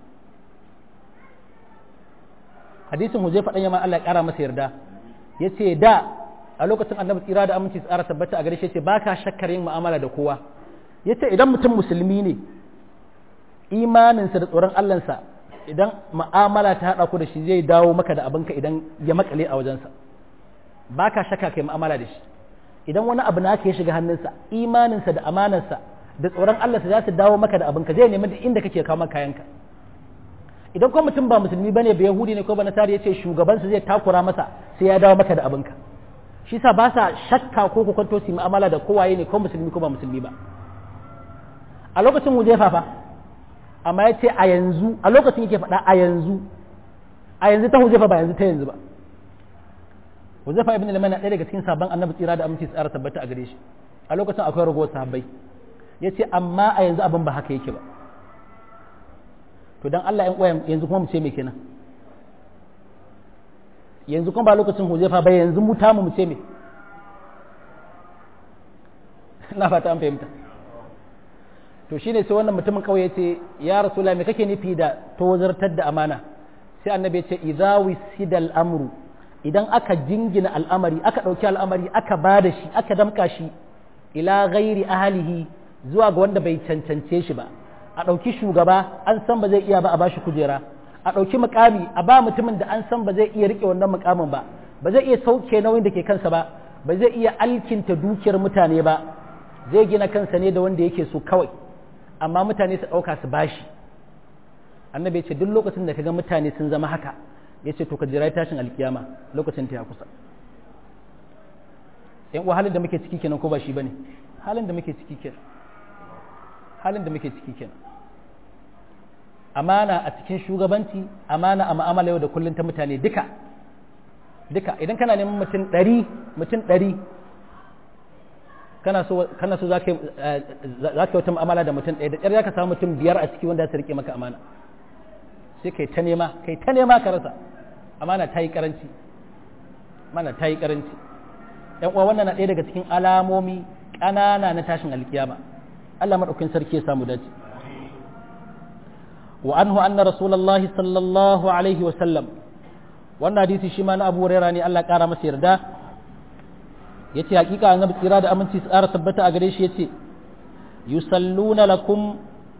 hadisin huzai faɗan yamma Allah ya ƙara masa yarda ya ce da a lokacin annabi tsira da aminci tsara tabbata a gare shi ce ba ka shakkar yin mu'amala da kowa ya ce idan mutum musulmi ne imaninsa da tsoron Allahnsa idan mu'amala ta haɗa ku da shi zai dawo maka da abinka idan ya makale a wajensa ba ka shakka kai mu'amala da shi idan wani abu na ya shiga hannunsa imaninsa da amanarsa da tsoron Allah za su dawo maka da abinka zai nemi da inda kake kawo maka kayanka idan kuma mutum ba musulmi bane ba yahudi ne ko ba nasara yace shugabansa zai takura masa sai ya dawo maka da abinka shi sa ba sa shakka ko ku kwanto su mu'amala da kowaye ne ko musulmi ko ba musulmi ba a lokacin huzaifa fa amma ya ce a yanzu a lokacin yake faɗa a yanzu a yanzu ta huzaifa ba yanzu ta yanzu ba huzaifa ibn liman ɗaya daga cikin sabon annabi tsira da aminci tsara tabbata a gare shi a lokacin akwai ragowar sahabbai ya ce amma a yanzu abin ba haka yake ba to don Allah ‘yan yanzu kuma mu ce mai kenan yanzu kuma ba lokacin huzaifa ba yanzu mu tamu mu ce mai na fata an fahimta to shine sai wannan mutumin kauye ya ce ya rasula me kake nufi da tozartar da amana sai annabi ya ce idza wisidal amru idan aka jingina al'amari aka ɗauki al'amari aka ba da shi aka damka shi ila ghairi ahalihi zuwa ga wanda bai cancance shi ba a ɗauki shugaba an san ba zai iya ba a bashi kujera a ɗauki mukami a ba mutumin da an san ba zai iya rike wannan mukamin ba ba zai iya sauke nauyin da ke kansa ba ba zai iya alkinta dukiyar mutane ba zai gina kansa ne da wanda yake so kawai amma mutane su ɗauka su bashi annabi ya ce duk lokacin da kaga mutane sun zama haka ya ce to ka jira tashin alkiyama lokacin ta ya kusa yan uwa halin da muke ciki kenan ko ba shi bane halin da muke ciki kenan halin da muke ciki kenan amana a cikin shugabanci amana a ma'amala yau da kullum ta mutane duka duka idan kana neman mutum ɗari mutum ɗari kana so kana so za ka yi wata mu'amala da mutum ɗaya da ƙyar za ka samu mutum biyar a ciki wanda za su riƙe maka amana sai kai ta nema kai ta nema ka rasa amana ta yi karanci amana ta yi karanci yan uwa wannan na ɗaya daga cikin alamomi ƙanana na tashin alkiyama Allah madaukakin sarki ya samu dace wa anhu anna rasulullahi sallallahu alaihi wa sallam wannan hadisi shi ma na Abu Hurairah ne Allah ƙara masa yarda yace hakika annabi tsira da aminci tsara tabbata a gare shi yace yusalluna lakum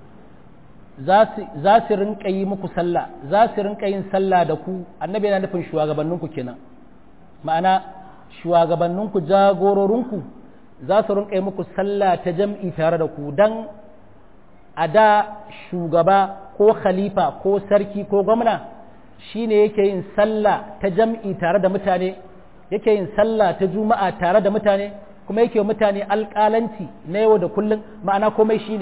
za su rinka yi muku sallah za su rinka yin sallah da ku annabi yana nufin shugabanninku kenan ma'ana shugabanninku jagororinku za su rinka yi muku sallah ta jam'i tare da ku dan a da shugaba ko khalifa ko sarki ko gwamna shine yake yin sallah ta jam'i tare da mutane yake yin sallah ta juma'a tare da mutane kuma yake mutane alƙalanci na yau da kullum ma'ana komai shine ne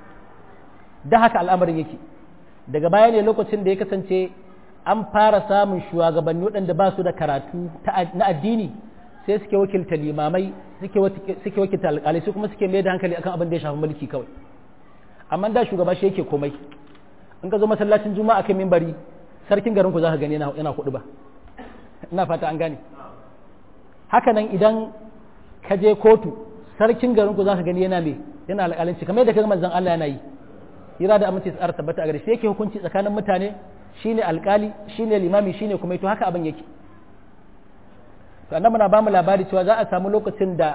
da haka al'amarin yake daga baya ne lokacin da ya kasance an fara samun shugabanni waɗanda ba su da karatu na addini sai suke wakilta limamai suke wakilta alƙalai su kuma suke mai da hankali akan abin da ya shafi mulki kawai amma da shugaba shi yake komai in ka zo masallacin juma'a kan mimbari sarkin garin ku za ka gani yana kuɗi ba ina fata an gane haka nan idan ka je kotu sarkin garin ku za ka gani yana me yana alƙalanci kamar yadda kaga manzon Allah yana yi hira da aminci tsara tabbata a gare shi yake hukunci tsakanin mutane shine alkali shine limami shine kuma to haka abin yake to annabi na bamu labari cewa za a samu lokacin da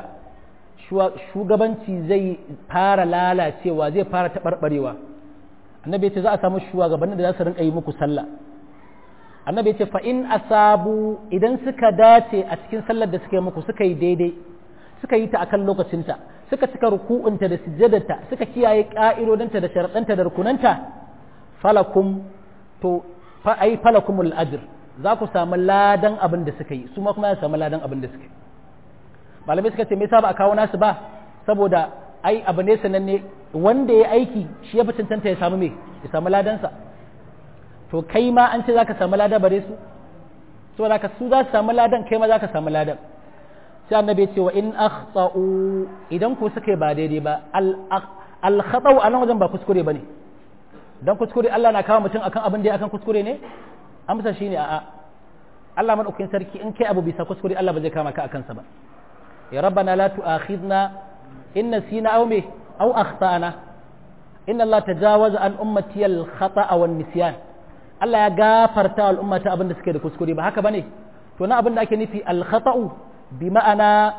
shugabanci zai fara lalacewa zai fara taɓarɓarewa annabi ya ce za a samu shugabannin da za su rinka yi muku sallah annabi ya ce fa in asabu idan suka dace a cikin sallar da suka yi muku suka yi daidai suka yi ta akan lokacinta suka cika ruku'unta da sujjadarta suka kiyaye ka'idodinta da sharaɗanta da rukunanta falakum to fa ai falakumul ajr za ku samu ladan abin da suka yi su ma kuma za su samu ladan abin da suka yi malamai suka ce me yasa ba a kawo nasu ba saboda ai abu ne sananne wanda ya aiki shi ya fi cancanta ya samu me ya samu ladansa to kai ma an ce za ka samu ladan bare su saboda ka su za su samu ladan kai ma za ka samu ladan sai annabi ya ce wa in akhta'u idan ku suka ba daidai ba al khata'u a nan wajen ba kuskure bane dan kuskure Allah na kawo mutum akan abin da ya akan kuskure ne amsa shine a'a Allah madaukakin sarki in kai abu bisa kuskure Allah ba zai kama ka akan sa ba ya rabbana la tu'akhidna in nasina aw me aw akhtana inna Allah tajawaza an ummati al khata'a wan nisyan Allah ya gafarta al ummata abin da suke da kuskure ba haka bane to na abin da ake nufi al khata'u bi ma'ana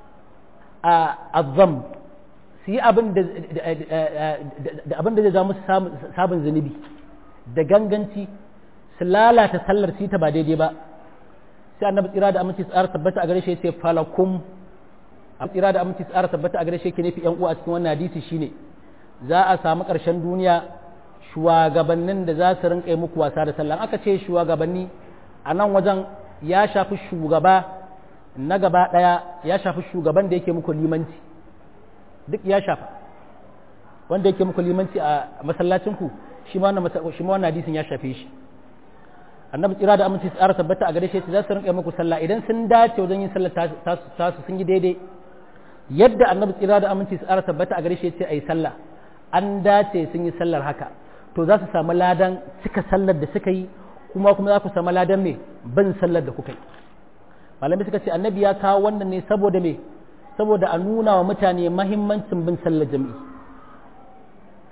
azzam su yi abin da abin da zai ja musu sabon zunubi da ganganci su lalata sallar su ta ba daidai ba sai annabi tsira da aminci tsara tabbata a gare shi yace falakum a tsira da aminci tsara tabbata a gare shi yake nufi yan uwa a cikin wannan hadisi shine za a samu ƙarshen duniya shugabannin da za su rinƙa muku wasa da sallah aka ce shugabanni a nan wajen ya shafi shugaba na gaba ɗaya ya shafi shugaban da yake muku limanci duk ya shafa wanda yake muku limanci a masallacinku shi ma wannan hadisin ya shafe shi annabi tsira da aminci tsara tabbata a gare shi za su rinka muku sallah idan sun dace wajen yin sallah tasu sun yi daidai yadda annabi tsira da aminci tsara tabbata a gare shi ce ayi sallah an dace sun yi sallar haka to za su samu ladan cika sallar da suka yi kuma kuma za ku samu ladan me bin sallar da kuka yi malamai suka ce annabi ya kawo wannan ne saboda me saboda a nuna wa mutane mahimmancin bin sallar jami'i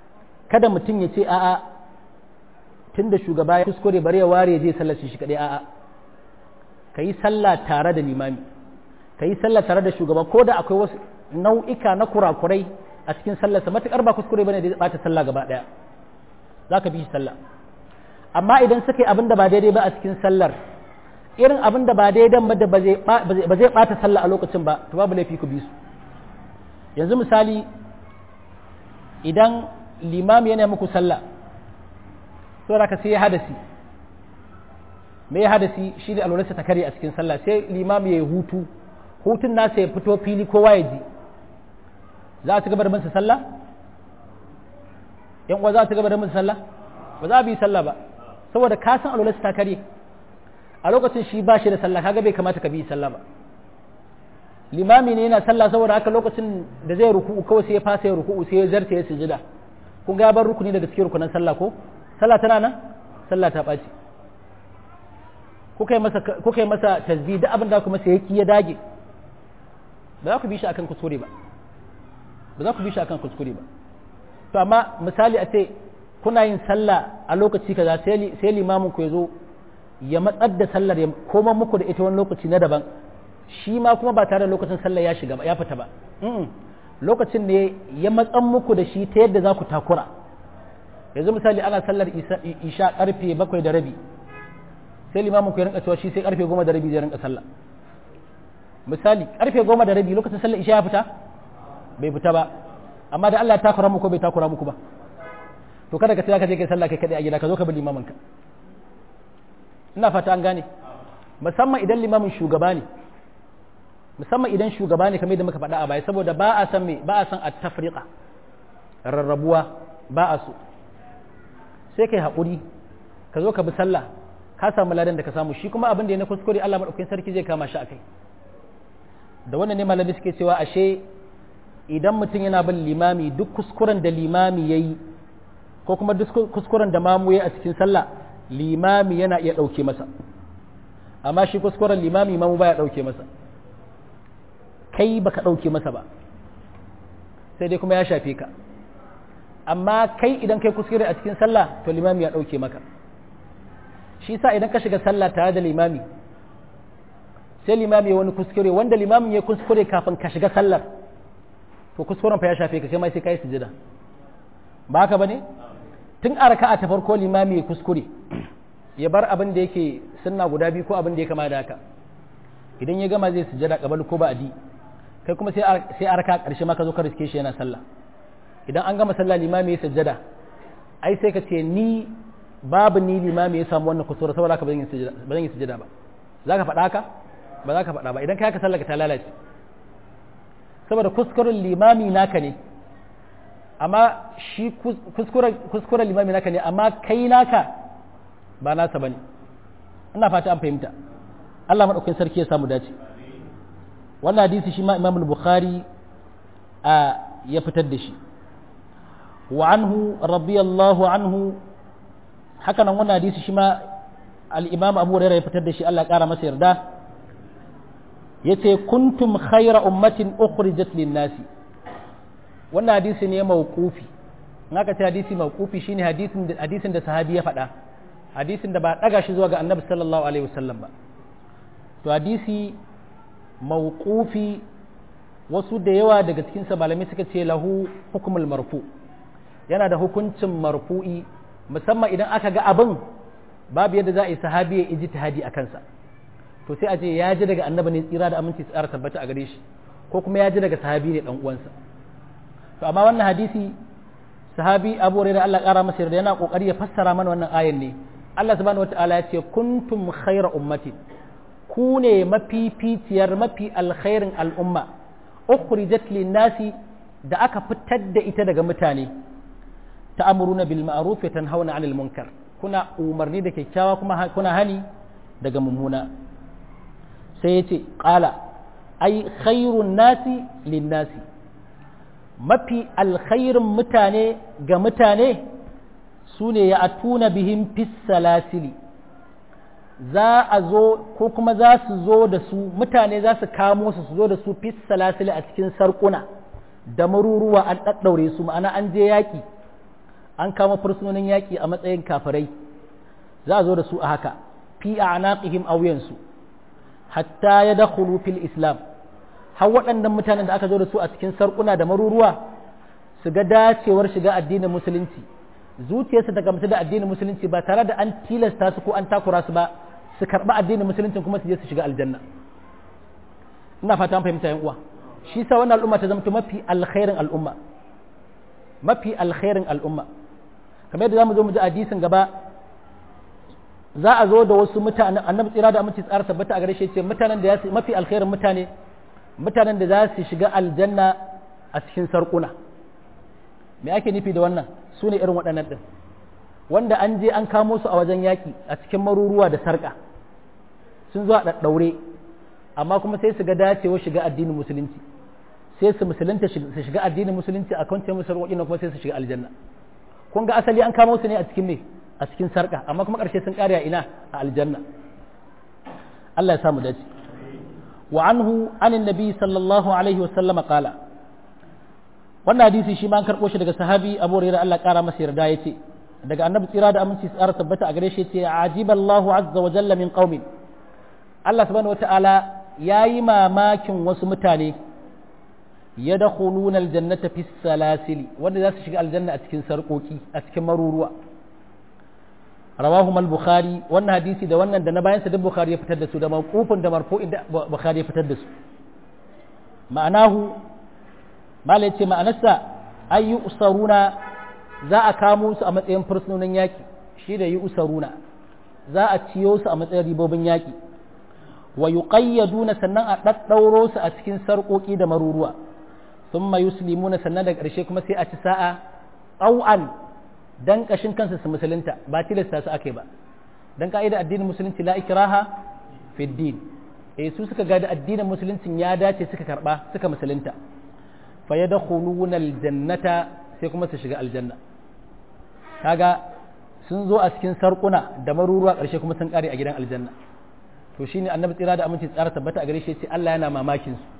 kada mutum ya ce a'a tunda shugaba ya kuskure bari ya ware je sallar shi kadai a'a ka yi sallah tare da limami ka yi sallah tare da shugaba ko da akwai wasu nau'ika na kurakurai a cikin sallarsa matuƙar ba kuskure bane da ya bata sallah gaba ɗaya za ka bi shi sallah amma idan suka yi abin da ba daidai ba a cikin sallar irin abin da ba daidai ba da ba zai bata sallah a lokacin ba to babu laifi ku bi su yanzu misali idan limami yana muku sallah saboda ka sai ya hadasi me ya hadasi shi da alwalarsa ta kare a cikin sallah sai limami ya yi hutu hutun nasa ya fito fili kowa ya ji za a ci gaba da masa sallah yan uwa za a ci gaba da masa sallah ba za a bi sallah ba saboda ka san alwalarsa ta kare a lokacin shi ba shi da sallah kaga bai kamata ka bi sallah ba limami ne yana sallah saboda haka lokacin da zai ruku'u kawai sai ya fasa ya ruku'u sai ya zarta ya sujada kun ga bar rukuni daga cikin rukunan sallah ko sallah tana nan sallah ta ɓaci kuka yi masa kuka yi masa tasbih da abin da kuma sai yaki ya dage ba za ku bi shi akan kuskure ba ba za ku bi shi akan kuskure ba to amma misali a ce kuna yin sallah a lokaci kaza sai limamin ku ya zo ya matsar da sallar ya koma muku da ita wani lokaci na daban shi ma kuma ba tare da lokacin sallar ya shiga ba ya fita ba lokacin ne ya matsan muku da shi ta yadda za ku takura yanzu misali ana sallar isha karfe bakwai da rabi sai limamin ku ya rinka cewa shi sai karfe goma da rabi zai rinka sallah misali karfe goma da rabi lokacin sallar isha ya fita bai fita ba amma da Allah ya takura muku bai takura muku ba to kada ka tsaya ka je kai sallah kai kadai a gida ka zo ka bi limamin ka ina fata an gane musamman idan limamin shugaba ne musamman idan shugaba ne kamar yadda muka faɗa a baya saboda ba a san me ba a san at-tafriqa rarrabuwa ba a so sai kai haƙuri ka zo ka bi sallah ka samu ladan da ka samu shi kuma abin da ya na kuskure Allah madaukakin sarki zai kama shi akai da wannan ne malami suke cewa ashe idan mutum yana bin limami duk kuskuren da limami yayi ko kuma duk kuskuren da mamu yayi a cikin sallah limami yana iya ɗauke masa amma shi kuskuren limami mamu baya ɗauke masa kai baka ɗauke masa ba sai dai kuma ya shafe ka amma kai idan kai kuskure a cikin sallah to limami ya ɗauke maka shi sa idan ka shiga sallah tare da limami sai limami ya wani kuskure wanda limamin ya kuskure kafin ka shiga sallar to kuskuren fa ya shafe ka sai mai sai kai sujada ba haka bane tun a raka'a ta farko limami ya kuskure ya bar abin da yake sunna guda biyu ko abin da ya kama da haka idan ya gama zai sujada kabal ko ba'adi kai kuma sai sai a raka karshe ma ka zo ka riske shi yana sallah idan an gama sallah limami ya sujada ai sai ka ce ni babu ni limami ya samu wannan kusura saboda haka ba zan yi sujada ba zan yi sujada ba za ka faɗa haka ba za ka faɗa ba idan kai haka sallah ka ta lalace saboda kuskuren limami naka ne amma shi kuskuren limami naka ne amma kai naka ba nasa bane ina fata an fahimta Allah maɗaukakin sarki ya samu dace wannan hadisi shi ma imam bukhari a ya fitar da shi wa anhu radiyallahu anhu haka nan wannan hadisi shi ma al-imam abu hurairah ya fitar da shi Allah ƙara masa yarda yace kuntum khayra ummatin ukhrijat lin-nasi wannan hadisi ne mawqufi in aka ce hadisi mawqufi shine hadisin da hadisin da sahabi ya faɗa hadisin da ba daga shi zuwa ga annabi sallallahu alaihi wasallam ba to hadisi mawqufi wasu da yawa daga cikin sa malamai suka ce lahu hukmul marfu yana da hukuncin marfu'i musamman idan aka ga abin babu yadda za a yi sahabi ya ijtihadi a kansa to sai a ce ya ji daga annabi ne tsira da aminci tsara tabbata a gare shi ko kuma ya ji daga sahabi ne dan uwansa to amma wannan hadisi sahabi Abu Hurairah Allah kara masa yarda yana kokari ya fassara mana wannan ayan ne Allah subhanahu wataala ya ce kuntum khayra ummatin ku ne mafificiyar mafi alkhairin al'umma ukhrijat lin-nasi da aka fitar da ita daga mutane ta'muruna bil ma'ruf wa tanhauna 'anil munkar kuna umarni da kyakkyawa kuma kuna hani daga mummuna sai yace qala ai khairun nasi lin-nasi mafi alkhairin mutane ga mutane su ne ya atuna bihim fis salasili za a zo ko kuma za su zo da su mutane za su kamo su su zo da su fis salasili a cikin sarkuna da maruruwa an ɗaɗɗaure su ma'ana an je yaƙi an kama fursunonin yaƙi a matsayin kafirai za a zo da su a haka fi a anaqihim auyansu hatta ya dakhulu fil islam har waɗannan mutanen da aka zo da su a cikin sarƙuna da maruruwa su ga dacewar shiga addinin musulunci zuciyarsu ta gamsu da addinin musulunci ba tare da an tilasta su ko an takura su ba su karɓi addinin musulunci kuma su je su shiga aljanna ina fata an fahimta yan uwa shi sa wannan al'umma ta zama mafi alkhairin al'umma mafi alkhairin al'umma kamar yadda zamu zo mu ji hadisin gaba za a zo da wasu mutane annabi tsira da aminci tsara tabbata a gare shi ce mutanen da ya mafi alkhairin mutane mutanen da za su shiga aljanna a cikin sarƙuna me ake nufi da wannan su ne irin waɗannan ɗin wanda an je an kamo su a wajen yaƙi a cikin maruruwa da sarƙa sun zo a ɗaɗɗaure amma kuma sai su ga dacewa shiga addinin musulunci sai su musulunta su shiga addinin musulunci a kwance musu sarƙoƙi kuma sai su shiga aljanna kun ga asali an kamo su ne a cikin me a cikin sarƙa amma kuma ƙarshe sun ƙare a ina a aljanna Allah ya samu dace wa anhu anin nabi sallallahu alaihi wasallam qala wannan hadisi shi ma an karɓo shi daga sahabi abu hurairah Allah ƙara masa yarda yace daga annabi tsira da aminci tsara tabbata a gare shi yace ajiballahu azza wa jalla min qaumin Allah subhanahu wataala yayi mamakin wasu mutane yadkhuluna aljannata fi salasili wanda za su shiga aljanna a cikin sarƙoƙi a cikin maruruwa rawahu al-bukhari wannan hadisi da wannan da na bayan sa duk bukhari ya fitar da su da mawqufin da marfu'in da bukhari ya fitar da su ma'anahu mala yace ma'anarsa ay usaruna za a kamo su a matsayin fursunonin yaki shi da usaruna za a ciyo su a matsayin ribobin yaki wa yuqayyaduna sannan a daddauro su a cikin sarƙoƙi da maruruwa thumma yuslimuna sannan da ƙarshe kuma sai a ci sa'a au'an dan kashin kansa su musulunta ba tilasta su ake ba dan ka'ida addinin musulunci la ikraha fi din eh su suka ga da addinin musuluncin ya dace suka karba suka musulunta fa yadkhuluna aljannata sai kuma su shiga aljanna kaga sun zo a cikin sarkuna da maruruwa karshe kuma sun kare a gidan aljanna to shine annabi tsira da aminci tsara tabbata a gare shi ce Allah yana mamakin su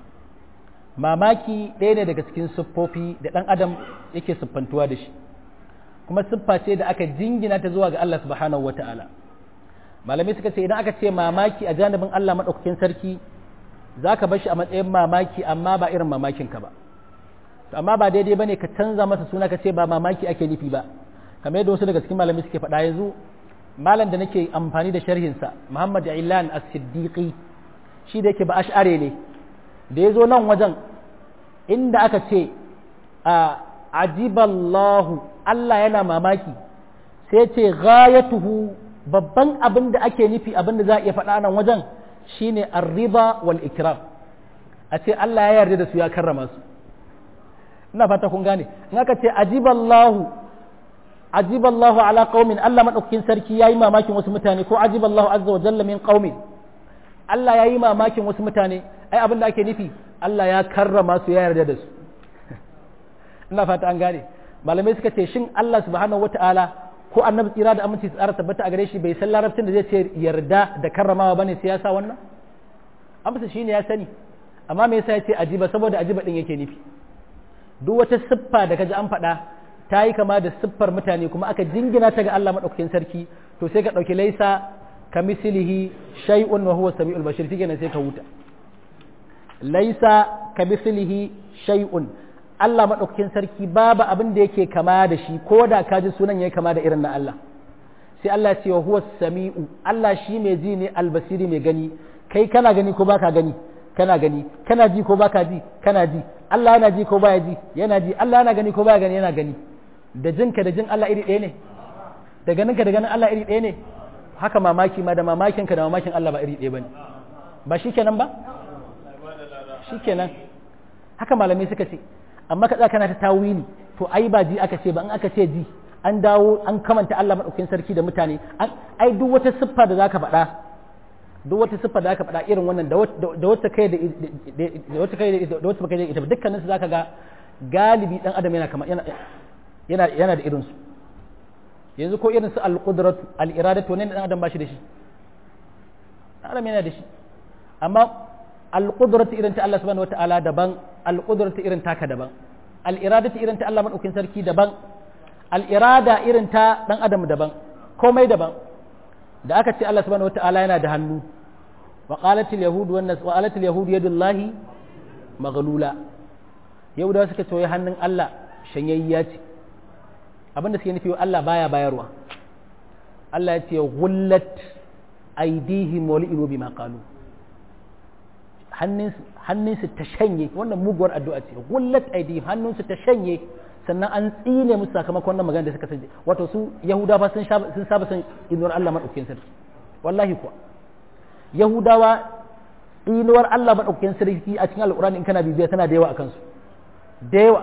mamaki ɗaya ne daga cikin siffofi da ɗan adam yake siffantuwa da shi kuma siffa ce da aka jingina ta zuwa ga Allah subhanahu wa ta'ala malamai suka ce idan aka ce mamaki a janibin Allah maɗaukakin sarki za ka bashi a matsayin mamaki amma ba irin mamakin ka ba amma ba daidai ba ne ka canza masa suna ka ce ba mamaki ake nufi ba kamar yadda wasu daga cikin malamai suke faɗa yanzu malam da nake amfani da sharhinsa muhammad ilan as-siddiqi shi da yake ba ash'are ne da ya zo nan wajen inda aka ce a ajiballahu Allah yana mamaki sai ce ghayatuhu babban abin da ake nufi abin da za a iya faɗa nan wajen shine arriba wal ikram a ce Allah ya yarda da su ya karrama su ina fata kun gane in aka ce ajiballahu ajiballahu ala qaumin Allah madaukakin sarki yayi mamakin wasu mutane ko ajiballahu azza wa jalla min qaumin Allah yayi mamakin wasu mutane ai abin da ake nufi Allah ya karrama su ya yarda da su ina fata an gane malamai suka ce shin Allah subhanahu wataala ko annabi tsira da aminci tsara tabbata a gare shi bai san larabcin da zai ce yarda da karramawa bane sai ya sa wannan amsa shine ya sani amma me yasa ya ce ajiba saboda ajiba din yake nufi duk wata siffa da kaji an faɗa ta yi kama da siffar mutane kuma aka jingina ta ga Allah madaukakin sarki to sai ka ɗauki laisa kamislihi shay'un wa huwa samiul bashir shikenan sai ka huta laisa kamislihi shay'un Allah maɗaukakin sarki babu abin da yake kama da shi ko da ka ji sunan ya kama da irin na Allah sai Allah ce wa huwa sami'u Allah shi mai ji ne albasiri mai gani kai kana gani ko baka gani kana gani kana ji ko baka ji kana ji Allah yana ji ko baya ji yana ji Allah yana gani ko baya gani yana gani da jinka da jin Allah iri ɗaya ne da ganinka da ganin Allah iri ɗaya ne haka mamaki ma da mamakinka da mamakin Allah ba iri ɗaya bane ba shikenan ba shikenan haka malamai suka ce amma ka kana ta tawili to ai ba ji aka ce ba in aka ce ji an dawo an kamanta Allah madaukakin sarki da mutane ai duk wata siffa da zaka faɗa duk wata siffa da zaka faɗa irin wannan da wata kai da wata kai da wata kai da ita dukkanin su zaka ga galibi dan adam yana kama yana yana yana da irin su yanzu ko irin su al-qudratu al-iradatu ne dan adam ba shi da shi dan adam yana da shi amma al-qudratu irin ta Allah subhanahu wataala daban al-qudratu irin taka daban al-iradatu irin ta Allah madaukakin sarki daban al'irada irin ta ɗan adam daban komai daban da aka ce Allah subhanahu wata'ala yana da hannu wa qalatil yahud wa wa qalatil yahud yadullahi maghlula yahudawa suka ce hannun Allah shanyayya ce abinda suke nufi Allah baya bayarwa Allah ya ce gullat aidihim wa li'inu bima qalu hannunsu ta shanye wannan muguwar addu'a ce gullat aidihim hannunsu ta shanye sannan an tsine musu sakamakon wannan magana da suka sanje wato su yahudawa sun sun saba san inuwar Allah madaukakin sarki wallahi kuwa yahudawa inuwar Allah madaukakin sarki a cikin alqur'ani in kana bibiya tana da yawa akan su da yawa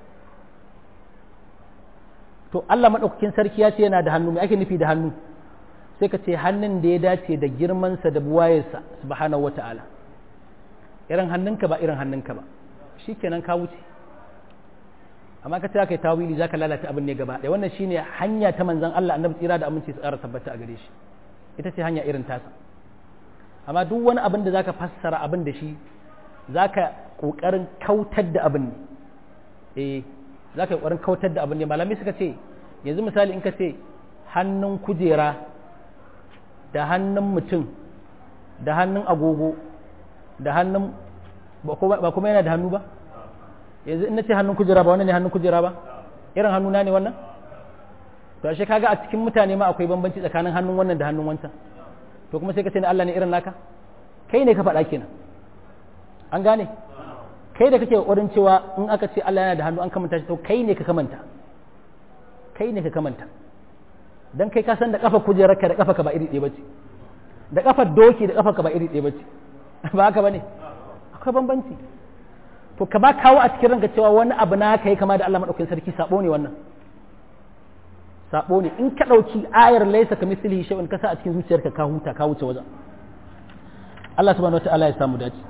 to Allah madaukakin sarki ya ce yana da hannu me ake nufi da hannu sai ka ce hannun da ya dace da girmansa da buwayarsa subhanahu wata'ala irin hannunka ba irin hannunka ba shikenan ka wuce amma ka ce kai tawili zaka lalata abin ne gaba ɗaya wannan shine hanya ta manzon Allah annabi tsira da aminci su ƙara tabbata a gare shi ita ce hanya irin tasa amma duk wani abin da zaka fassara abin da shi zaka kokarin kautar da abin ne eh zaka yi kokarin kautar da abin ne malamai suka ce yanzu misali in ka ce hannun kujera da hannun mutum da hannun agogo da hannun ba kuma yana da hannu ba yanzu in na ce hannun kujera ba wannan ne hannun kujera ba irin hannuna ne wannan to ashe kaga a cikin mutane ma akwai bambanci tsakanin hannun wannan da hannun wancan to kuma sai ka ce Allah ne irin naka kai ne ka faɗa kenan an gane kai da kake ƙoƙarin cewa in aka ce Allah yana da hannu an kamanta shi to kai ne ka kamanta kai ne ka kamanta dan kai ka san da kafa kujerarka da kafa ka ba iri ɗaya bace da kafar doki da kafa ka ba iri ɗaya bace ba haka bane akwai bambanci to ka ba kawo a cikin ranka cewa wani abu na kai kama da Allah madaukakin sarki sabo ne wannan sabo ne in ka dauki ayar laysa ka mislihi shay'un ka sa a cikin zuciyarka ka huta ka wuce wajen Allah subhanahu wataala ya samu dace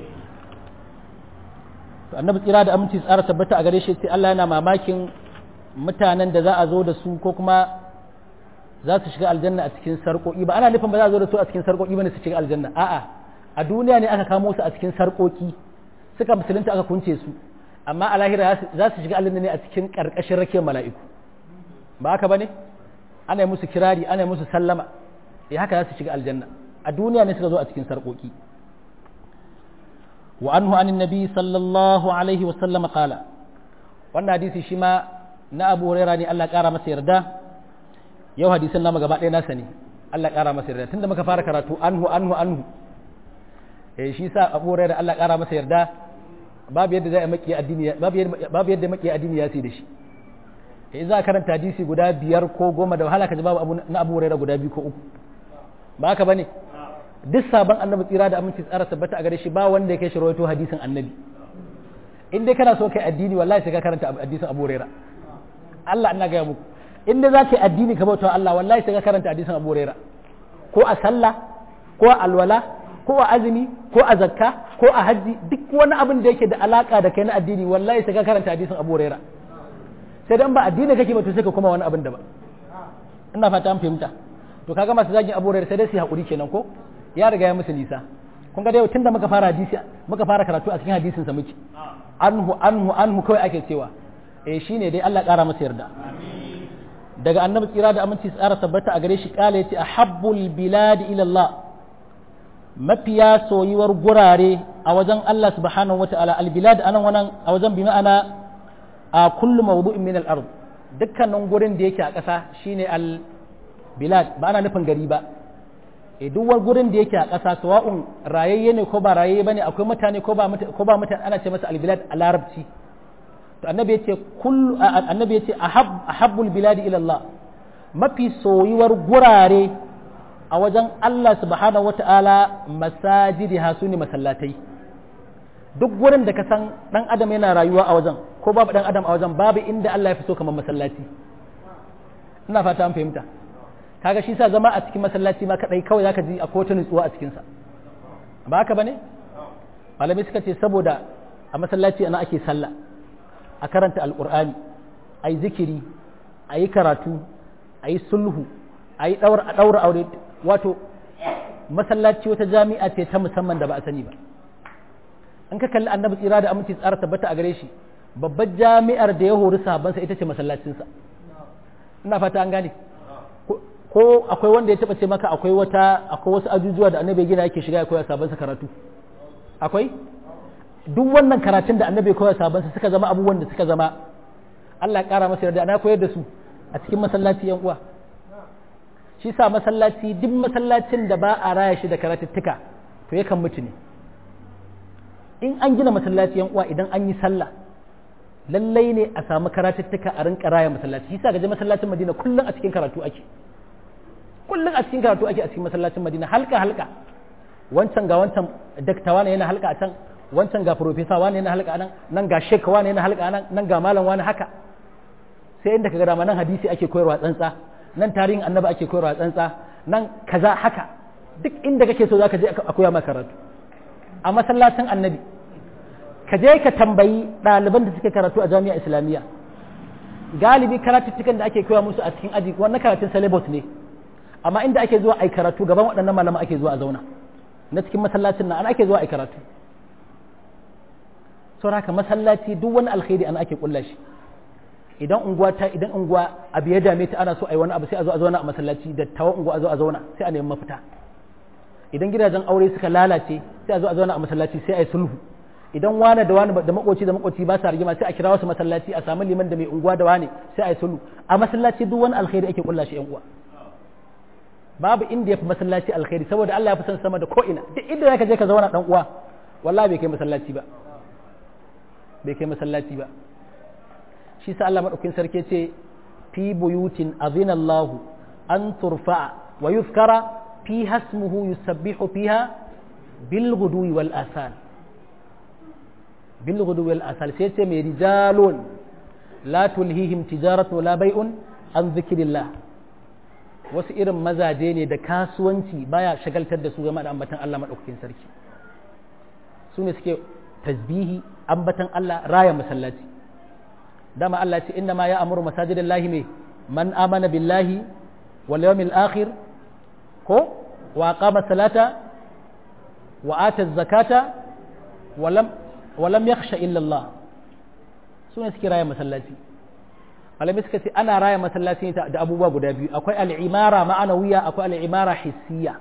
to annabi tsira da aminci tsara tabbata a gare shi sai Allah yana mamakin mutanen da za a zo da su ko kuma za su shiga aljanna a cikin sarƙoƙi ba ana nufin ba za a zo da su a cikin sarƙoƙi ba ne su shiga aljanna a'a a duniya ne aka kamo su a cikin sarƙoƙi suka musulunta aka kunce su amma a lahira za su shiga aljanna ne a cikin ƙarƙashin rakiyar mala'iku ba haka ba ne ana musu kirari ana musu sallama ya haka za su shiga aljanna a duniya ne suka zo a cikin sarƙoƙi wa anhu anin nabi sallallahu alaihi wa sallama qala wannan hadisi shi ma na abu hurairah ne Allah ƙara masa yarda yau hadisin namu gaba ɗaya nasa ne Allah ƙara masa yarda tunda muka fara karatu anhu anhu anhu eh shi sa Abu Hurairah Allah ƙara masa yarda babu yadda zai maki addini babu yadda maki addini ya sai da shi eh za ka karanta hadisi guda biyar ko goma da wahala ka ji babu na Abu Hurairah guda biyu ko uku ba haka bane duk sabon annabi tsira da aminci tsara tabbata a gare shi ba wanda ya kai shi rawaito hadisin annabi in dai kana so kai addini wallahi sai ka karanta hadisin Abu Hurairah Allah ina ga muku in dai za ka yi addini ka bauta Allah wallahi sai ka karanta hadisin Abu Hurairah ko a sallah ko a alwala ko a azumi ko a zakka ko a hajji duk wani abin da yake da alaka da kai na addini wallahi sai ka karanta hadisin Abu Huraira sai dan ba addini kake ba to sai ka kuma wani abin da ba ina fata an fahimta to kaga masu zagin Abu Huraira sai dai su hakuri kenan ko ya riga ya musu nisa kun ga dai tunda muka fara hadisi muka fara karatu a cikin hadisin sa muke anhu anhu anhu kawai ake cewa eh shine dai Allah kara masa yarda daga annabi tsira da aminci tsara tabbata a gare shi kala yace ahabbul biladi ila Allah mafiya soyuwar gurare a wajen Allah subhanahu wata'ala albilad anan wannan a wajen bi ma'ana a kullu mawdu'in min al-ard dukkanin gurin da yake a ƙasa shine al-bilad ba ana nufin gari ba e duk wani gurin da yake a ƙasa sawa'un rayayye ne ko ba rayayye bane akwai mutane ko ba ko ba mutane ana ce masa albilad a larabci to annabi yace kullu annabi yace ahab ahabbul biladi ila Allah mafi soyuwar gurare a wajen Allah subhanahu wata'ala masajidi hasu ne masallatai duk wurin da ka san dan adam yana rayuwa a wajen ko babu dan adam a wajen babu inda Allah ya fi so kamar masallaci ina fata an fahimta kaga shi sa zama a cikin masallaci ma kadai kawai zaka ji akwai wata nutsuwa a cikin sa ba haka bane malamai suka ce saboda a masallaci ana ake sallah a karanta alqur'ani ayi zikiri ayi karatu ayi sulhu ayi daura a daura aure wato masallaci wata jami'a ce ta musamman da ba a sani ba in ka kalli annabi tsira da aminci tsara tabbata a gare shi babbar jami'ar da ya hori sahabbansa ita ce masallacinsa ina fata an gane ko akwai wanda ya taba ce maka akwai wata akwai wasu ajujuwa da annabi gina yake shiga ya koya sabon sa karatu akwai duk wannan karatun da annabi koya sabon sa suka zama abubuwan da suka zama Allah ya kara masa yarda ana koyar da su a cikin masallaci yan uwa shi sa masallaci duk masallacin da ba a raya shi da karatuttuka to yakan mutu ne in an gina masallaci yan uwa idan an yi sallah lallai ne a samu karatuttuka a rinka raya masallaci shi sa gaje masallacin Madina kullum a cikin karatu ake kullum a cikin karatu ake a cikin masallacin Madina halka halka wancan ga wancan daktawa ne yana halka a can wancan ga profesa wani yana halka nan nan ga shek wani yana halka nan nan ga malam wani haka sai inda kaga dama nan hadisi ake koyarwa tsantsa nan tarihin annabi ake koyarwa tsantsa nan kaza haka duk inda kake so zaka je a koya maka karatu a masallacin annabi ka je ka tambayi ɗaliban da suke karatu a jami'a islamiyya galibi karatuttukan da ake koya musu a cikin aji wannan karatun syllabus ne amma inda ake zuwa ai karatu gaban waɗannan malama ake zuwa a zauna na cikin masallacin nan ana ake zuwa ai karatu saboda haka masallaci duk wani alkhairi ana ake kulla shi idan unguwa ta idan unguwa abu ya dame ta ana so ai wani abu sai a zo a zauna a masallaci da tawa unguwa a zo a zauna sai a nemi mafita idan gidajen aure suka lalace sai a zo a zauna a masallaci sai a yi sulhu idan wane da wane da makoci da makoci ba sa rigima sai a kira wasu masallaci a samu liman da mai unguwa da wane sai a yi sulhu a masallaci duk wani alkhairi ake kulla shi yan uwa babu inda yafi masallaci alkhairi saboda Allah ya fi son sama da ko ina duk inda zaka je ka zauna dan uwa wallahi bai kai masallaci ba bai kai masallaci ba shi sa Allah madaukakin sarki ce fi buyutin azina Allahu an turfa'a wa yuzkara fi hasmuhu yusabbihu fiha bil ghudwi wal asal bil ghudwi wal asal sai ce mai rijalun la tulhihim tijaratu wala bai'un an zikrillah wasu irin mazaje ne da kasuwanci baya shagaltar da su game da ambatan Allah madaukakin sarki su ne suke tasbihi ambatan Allah raya masallaci dama Allah ce inna ma ya amuru masajidallahi me man amana billahi wal yawmil akhir ko wa aqama salata wa ata zakata wa lam wa lam yakhsha illa Allah sune suke raya masallaci malamai suka ce ana raya masallaci da abubuwa guda biyu akwai al'imara ma'anawiya akwai al'imara hissiya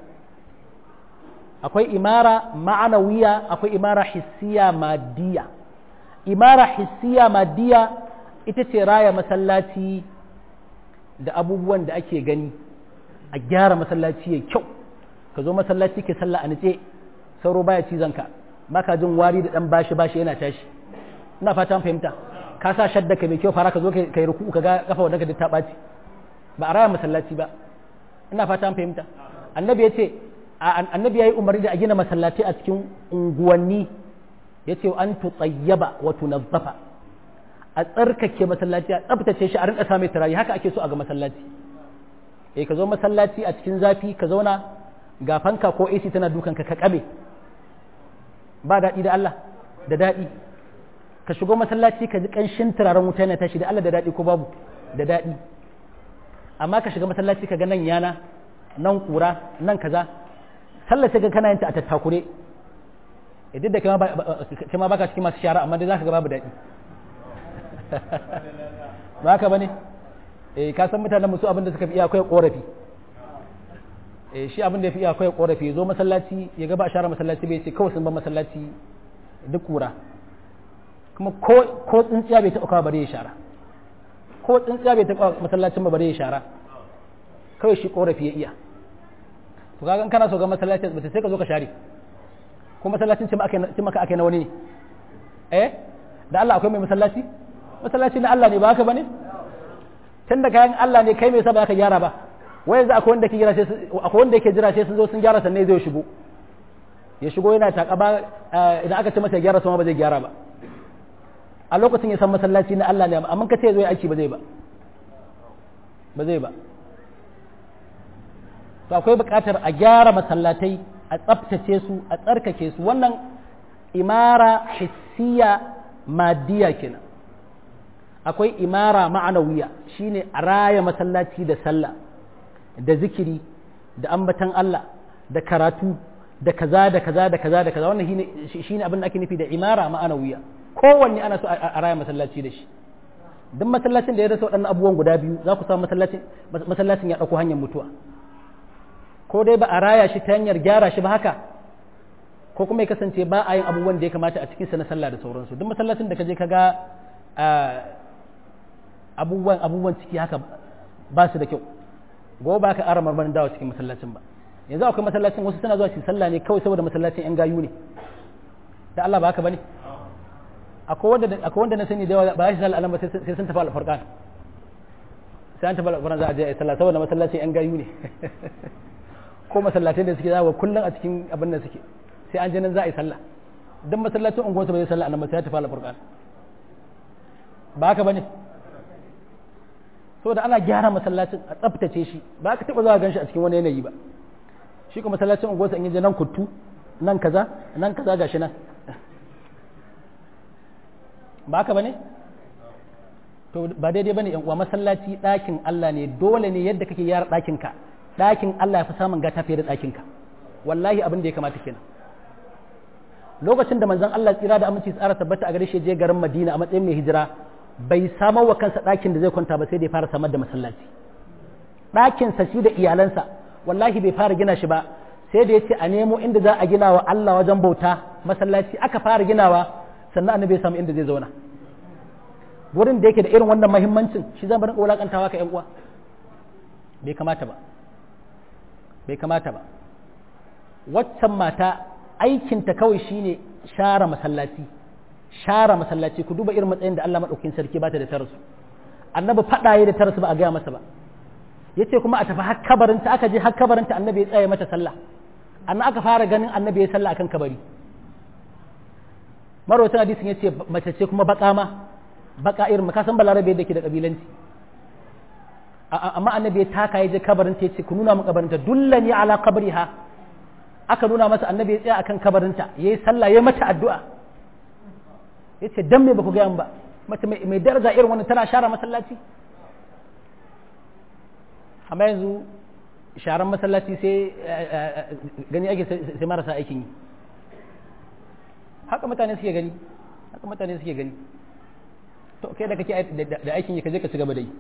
akwai imara ma'anawiya akwai imara hissiya maddiya imara hissiya maddiya ita ce raya masallaci da abubuwan da ake gani a gyara masallaci ya kyau ka zo masallaci ke sallah a nice sauro baya cizon ka baka jin wari da dan bashi bashi yana tashi ina fata fahimta ka sa shadda ka mai kyau fara ka zo kai ruku ka ga kafa wadda ka ta ɓaci ba a raya masallaci ba ina fata fahimta annabi ya ce annabi ya yi umarni da a gina masallaci a cikin unguwanni ya ce an tutsayyaba wa tunazzafa a tsarkake masallaci a tsaftace shi a rinka sa mai turayi haka ake so a ga masallaci eh ka zo masallaci a cikin zafi ka zauna ga fanka ko AC tana dukan ka ka kabe ba daɗi da Allah da daɗi ka shigo masallaci ka ji ƙanshin turaren wuta yana tashi da Allah da daɗi ko babu da daɗi amma ka shiga masallaci ka ga nan yana nan kura nan kaza sallar sai ga kana yin ta a tattakure idan da kai ma baka cikin masu shara amma dai zaka ga babu daɗi ba haka bane eh ka san mutanen musu abin da suka fi iya akwai korafi eh shi abin da ya fi iya akwai korafi ya zo masallaci ya ga ba share masallaci bai ce kawai sun ba masallaci duk kura kuma ko tsintsiya bai taɓa kawo bare ya shara ko tsintsiya bai taɓa masallacin ba bare ya shara kawai shi korafi ya iya to kaga in kana so ga masallacin ba sai ka zo ka share ko masallacin ce maka ake na wani ne eh da Allah akwai mai masallaci masallaci na Allah ne ba haka bane tun da kayan Allah ne kai mai sa ba ka gyara ba wai yanzu akwai wanda ke jira sai akwai wanda yake jira sai sun zo sun gyara sannan zai shigo ya shigo yana taka ba idan aka ce masa ya gyara sama ba zai gyara ba a lokacin ya san masallaci na Allah ne amma ka ce zo ya aiki ba zai ba ba zai ba to akwai buƙatar a gyara masallatai a tsaftace su a tsarkake su wannan imara hissiya madiya kenan akwai imara ma'anawiya shine a raya masallaci da sallah da zikiri da ambatan Allah da karatu da kaza da kaza da kaza da kaza wannan shine abin da ake nufi da imara ma'anawiya kowanne ana so a raya masallaci da shi duk masallacin da ya rasa waɗannan abubuwan guda biyu za ku samu masallacin masallacin ya ɗauko hanyar mutuwa ko dai ba a raya shi ta hanyar gyara shi ba haka ko kuma ya kasance ba a yin abubuwan da ya kamata a cikinsa na sallah da sauransu duk masallacin da ka je ka ga abubuwan abubuwan ciki haka ba su da kyau gobe ba ka ƙara marmarin dawa cikin masallacin ba yanzu akwai masallacin wasu suna zuwa su sallah ne kawai saboda masallacin yan gayu ne da Allah ba haka bane akwai wanda akwai wanda na sani da yawa ba shi sallah alama sai sun tafi alfarqan sai an tafi alfarqan za a je a yi sallah saboda masallacin yan gayu ne ko masallatai da suke zawo kullum a cikin abin da suke sai an je nan za a yi sallah dan masallacin unguwarsa ba zai sallah annabi sai ya tafi alfarqan ba haka bane saboda ana gyara masallacin a tsaftace shi ba ka taba zuwa gan shi a cikin wani yanayi ba shi kuma masallacin unguwarsa in je nan kuttu nan kaza nan kaza gashi nan ba haka bane to ba daidai bane yan uwa masallaci ɗakin Allah ne dole ne yadda kake gyara ɗakin ka ɗakin Allah ya fi samun gata fiye da ɗakin ka wallahi abin da ya kamata kenan lokacin da manzon Allah tsira da aminci tsara tabbata a gare shi je garin Madina a matsayin mai hijira bai samar wa kansa ɗakin da zai kwanta ba sai da ya fara samar da masallaci ɗakinsa shi da iyalansa wallahi bai fara gina shi ba sai da ya ce a nemo inda za a gina wa Allah wajen bauta masallaci aka fara ginawa sannan annabi ya samu inda zai zauna wurin da yake da irin wannan mahimmancin shi zan bar wulakantawa ka yan uwa bai kamata ba bai kamata ba waccan mata aikinta kawai shine share masallaci share masallaci ku duba irin matsayin da Allah madaukakin sarki bata da tarasu annabi fadaye da tarasu ba a gaya masa ba yace kuma a tafi har kabarinta aka je har kabarinta annabi ya tsaye mata sallah annan aka fara ganin annabi ya sallah akan kabari marwatan hadisin yace mace ce kuma baka ma baka irin ka san balarabe da ke da kabilanci amma annabi ya taka ya je kabarinta yace ku nuna min kabarinta dullani ala qabriha aka nuna masa annabi ya tsaya akan kabarinta yayi sallah ya mata addu'a yace dan me baku ga ba mace mai daraja irin wannan tana share masallaci amma yanzu sharan masallaci sai gani ake sai marasa aikin yi haka mutane suke gani haka mutane suke gani to kai da kake da aikin yi ka je ka ci gaba da yi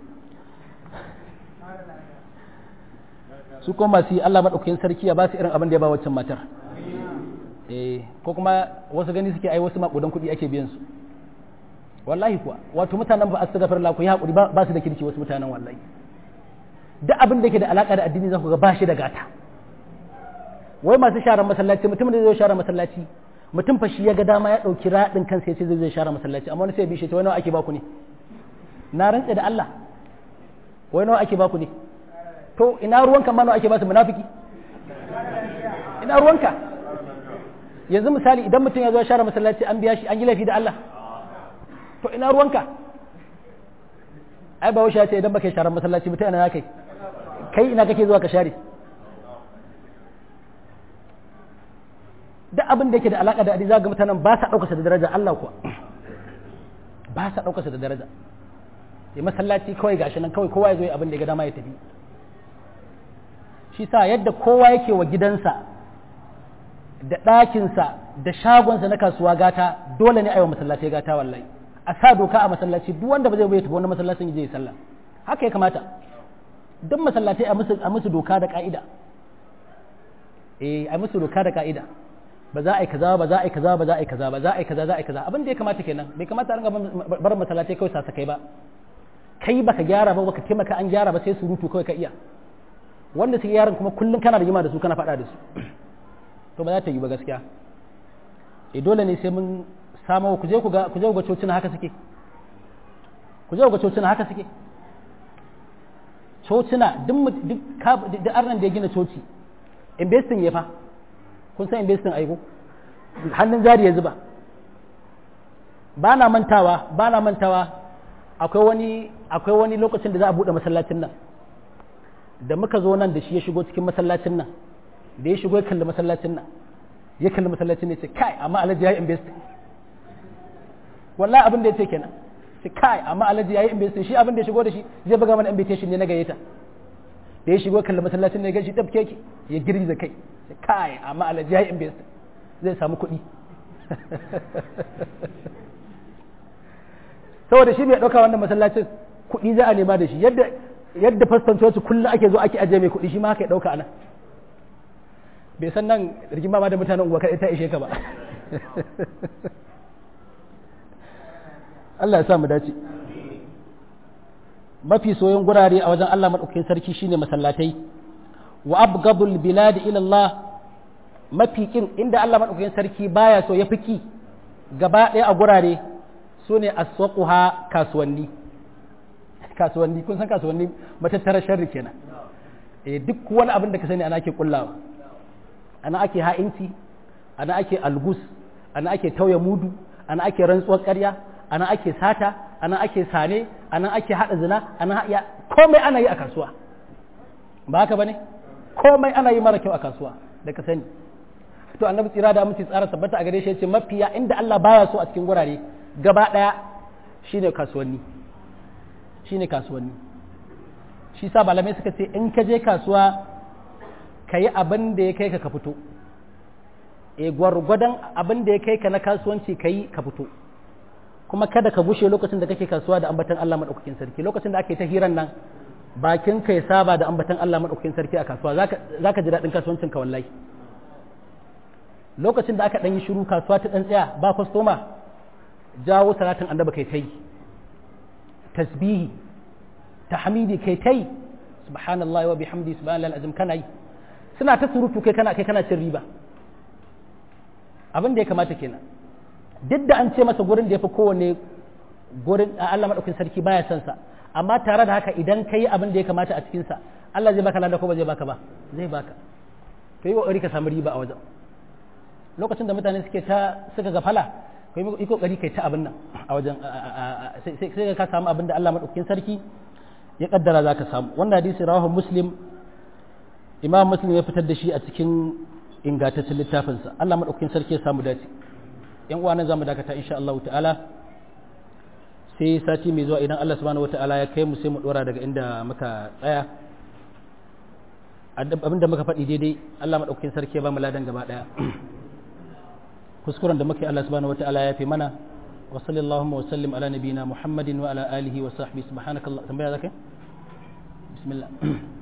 su kuma masu yi Allah maɗaukakin sarki ya ba su irin abin da ya ba waccan matar eh ko kuma wasu gani suke ai wasu maƙudan kuɗi ake biyan su wallahi kuwa wato mutanen ba a su gafar ku yi haƙuri ba su da kirki wasu mutanen wallahi duk abin da ke da alaƙa da addini za ku ga ba shi da gata wai masu sharar masallaci mutum da zai share masallaci mutum fa shi ya ga dama ya ɗauki raɗin kansa ya ce zai share masallaci amma wani sai ya bishe ta wai nawa ake baku ne na rantse da Allah wai nawa ake baku ne to ina ruwanka ma nawa ake basu munafiki ina ruwanka yanzu misali idan mutum ya zo share masallaci an biya shi an yi laifi da Allah to ina ruwanka ai ba ya ce idan baka share masallaci mutum ina kai kai ina kake zuwa ka share duk abin da yake da alaka da addini zaka ga mutanen ba sa daukarsa da daraja Allah kuwa ba sa daukarsa da daraja sai masallaci kawai gashi nan kawai kowa ya zo yi abin da ya ga dama ya tafi shi sa yadda kowa yake wa gidansa da ɗakinsa da shagonsa na kasuwa gata dole ne a yi wa masallaci gata wallahi a sa doka a masallaci duk wanda ba zai bai tafi wani masallacin je ya sallah haka ya kamata duk masallatai a musu a musu doka da ka'ida eh a musu doka da ka'ida ba za a yi kaza ba za a yi kaza ba za a yi kaza ba za a yi kaza za a yi kaza abin da ya kamata kenan bai kamata a ringa bar masallatai kawai sa kai ba kai baka gyara ba baka taimaka an gyara ba sai surutu kawai ka iya wanda suke yaran kuma kullum kana rigima da su kana faɗa da su to ba za ta yi ba gaskiya e dole ne sai mun samu ku je ku ga ku je ku ga cocina haka suke ku je ku ga cocina haka suke cocina duk duk duk arnan da ya gina coci investing ya fa kun san investing aiko hannun jari ya zuba ba na mantawa ba na mantawa akwai wani akwai wani lokacin da za a buɗe masallacin nan da muka zo nan da shi ya shigo cikin masallacin nan da ya shigo ya kalli masallacin nan ya kalli masallacin ne ce kai amma alhaji ya yi investing wallahi abin da ya ce kenan ce kai amma alhaji ya yi investing shi abin da ya shigo da shi zai buga mana invitation ne na gayyata da ya shigo kalli masallacin ne ya gashi tabke ki ya girgiza kai ce kai amma alhaji ya yi investing zai samu kuɗi saboda shi bai ɗauka wannan masallacin kuɗi za a nema da shi yadda yadda faston coci kullum ake zo ake ajiye mai kuɗi shi ma haka ya ɗauka anan bai san nan rigima ma da mutanen unguwa kaɗai ta ishe ka ba Allah ya sa mu dace mafi soyon gurare a wajen Allah maɗaukakin sarki shine masallatai wa abgadul bilad ila Allah mafi kin inda Allah maɗaukakin sarki baya so ya fiki gaba ɗaya a gurare su ne aswaquha kasuwanni kasuwanni kun san kasuwanni matattarar sharri kenan eh duk wani abin da ka sani ana ake kullawa ana ake ha'inci ana ake algus ana ake tauye mudu ana ake rantsuwar ƙarya ana ake sata ana ake sane ana ake haɗa zina ana ya komai ana yi a kasuwa ba haka bane komai ana yi mara kyau a kasuwa da ka sani to annabi tsira da aminci tsara tabbata a gare shi yace mafiya inda Allah baya so a cikin gurare gaba daya shine kasuwanni shine kasuwanni shi sa malamai suka ce in ka je kasuwa ka yi abin da ya kai ka ka fito e gwargwadon abin da ya kai ka na kasuwanci ka yi ka fito kuma kada ka bushe lokacin da kake kasuwa da ambatan Allah madaukakin sarki lokacin da ake ta hiran nan bakin ka ya saba da ambatan Allah madaukakin sarki a kasuwa zaka ji daɗin kasuwancin ka wallahi lokacin da aka ɗan yi shiru kasuwa ta ɗan tsaya ba kwastoma jawo salatin annaba kai tai tasbihi tahmidi kai tai subhanallahi wa bihamdi subhanallahi alazim kana yi suna ta surutu kai kana kai kana cin riba abin da ya kamata kenan duk da an ce masa gurin da ya fi kowane gurin Allah maɗaukin sarki baya son sa amma tare da haka idan ka yi abin da ya kamata a cikinsa Allah zai baka lada ko ba zai baka ba zai baka to yi kokari ka samu riba a wajen lokacin da mutane suke ta suka gafala ka yi kokari kai ta abin nan a wajen sai ka samu abin da Allah maɗaukin sarki ya kaddara za ka samu wannan hadisi rawahu muslim imam muslim ya fitar da shi a cikin ingantaccen littafinsa Allah maɗaukin sarki ya samu dace yan uwa nan zamu dakata insha Allah ta'ala sai sati mai zuwa idan Allah subhanahu wata'ala ya kai mu sai mu dora daga inda muka tsaya abinda muka faɗi daidai Allah maɗaukin sarki ya ba mu ladan gaba ɗaya kuskuren da muke Allah subhanahu wata'ala ya fi mana wa sallallahu wa sallim ala nabiyina Muhammadin wa ala alihi wa sahbihi subhanakallah tambaya zakai bismillah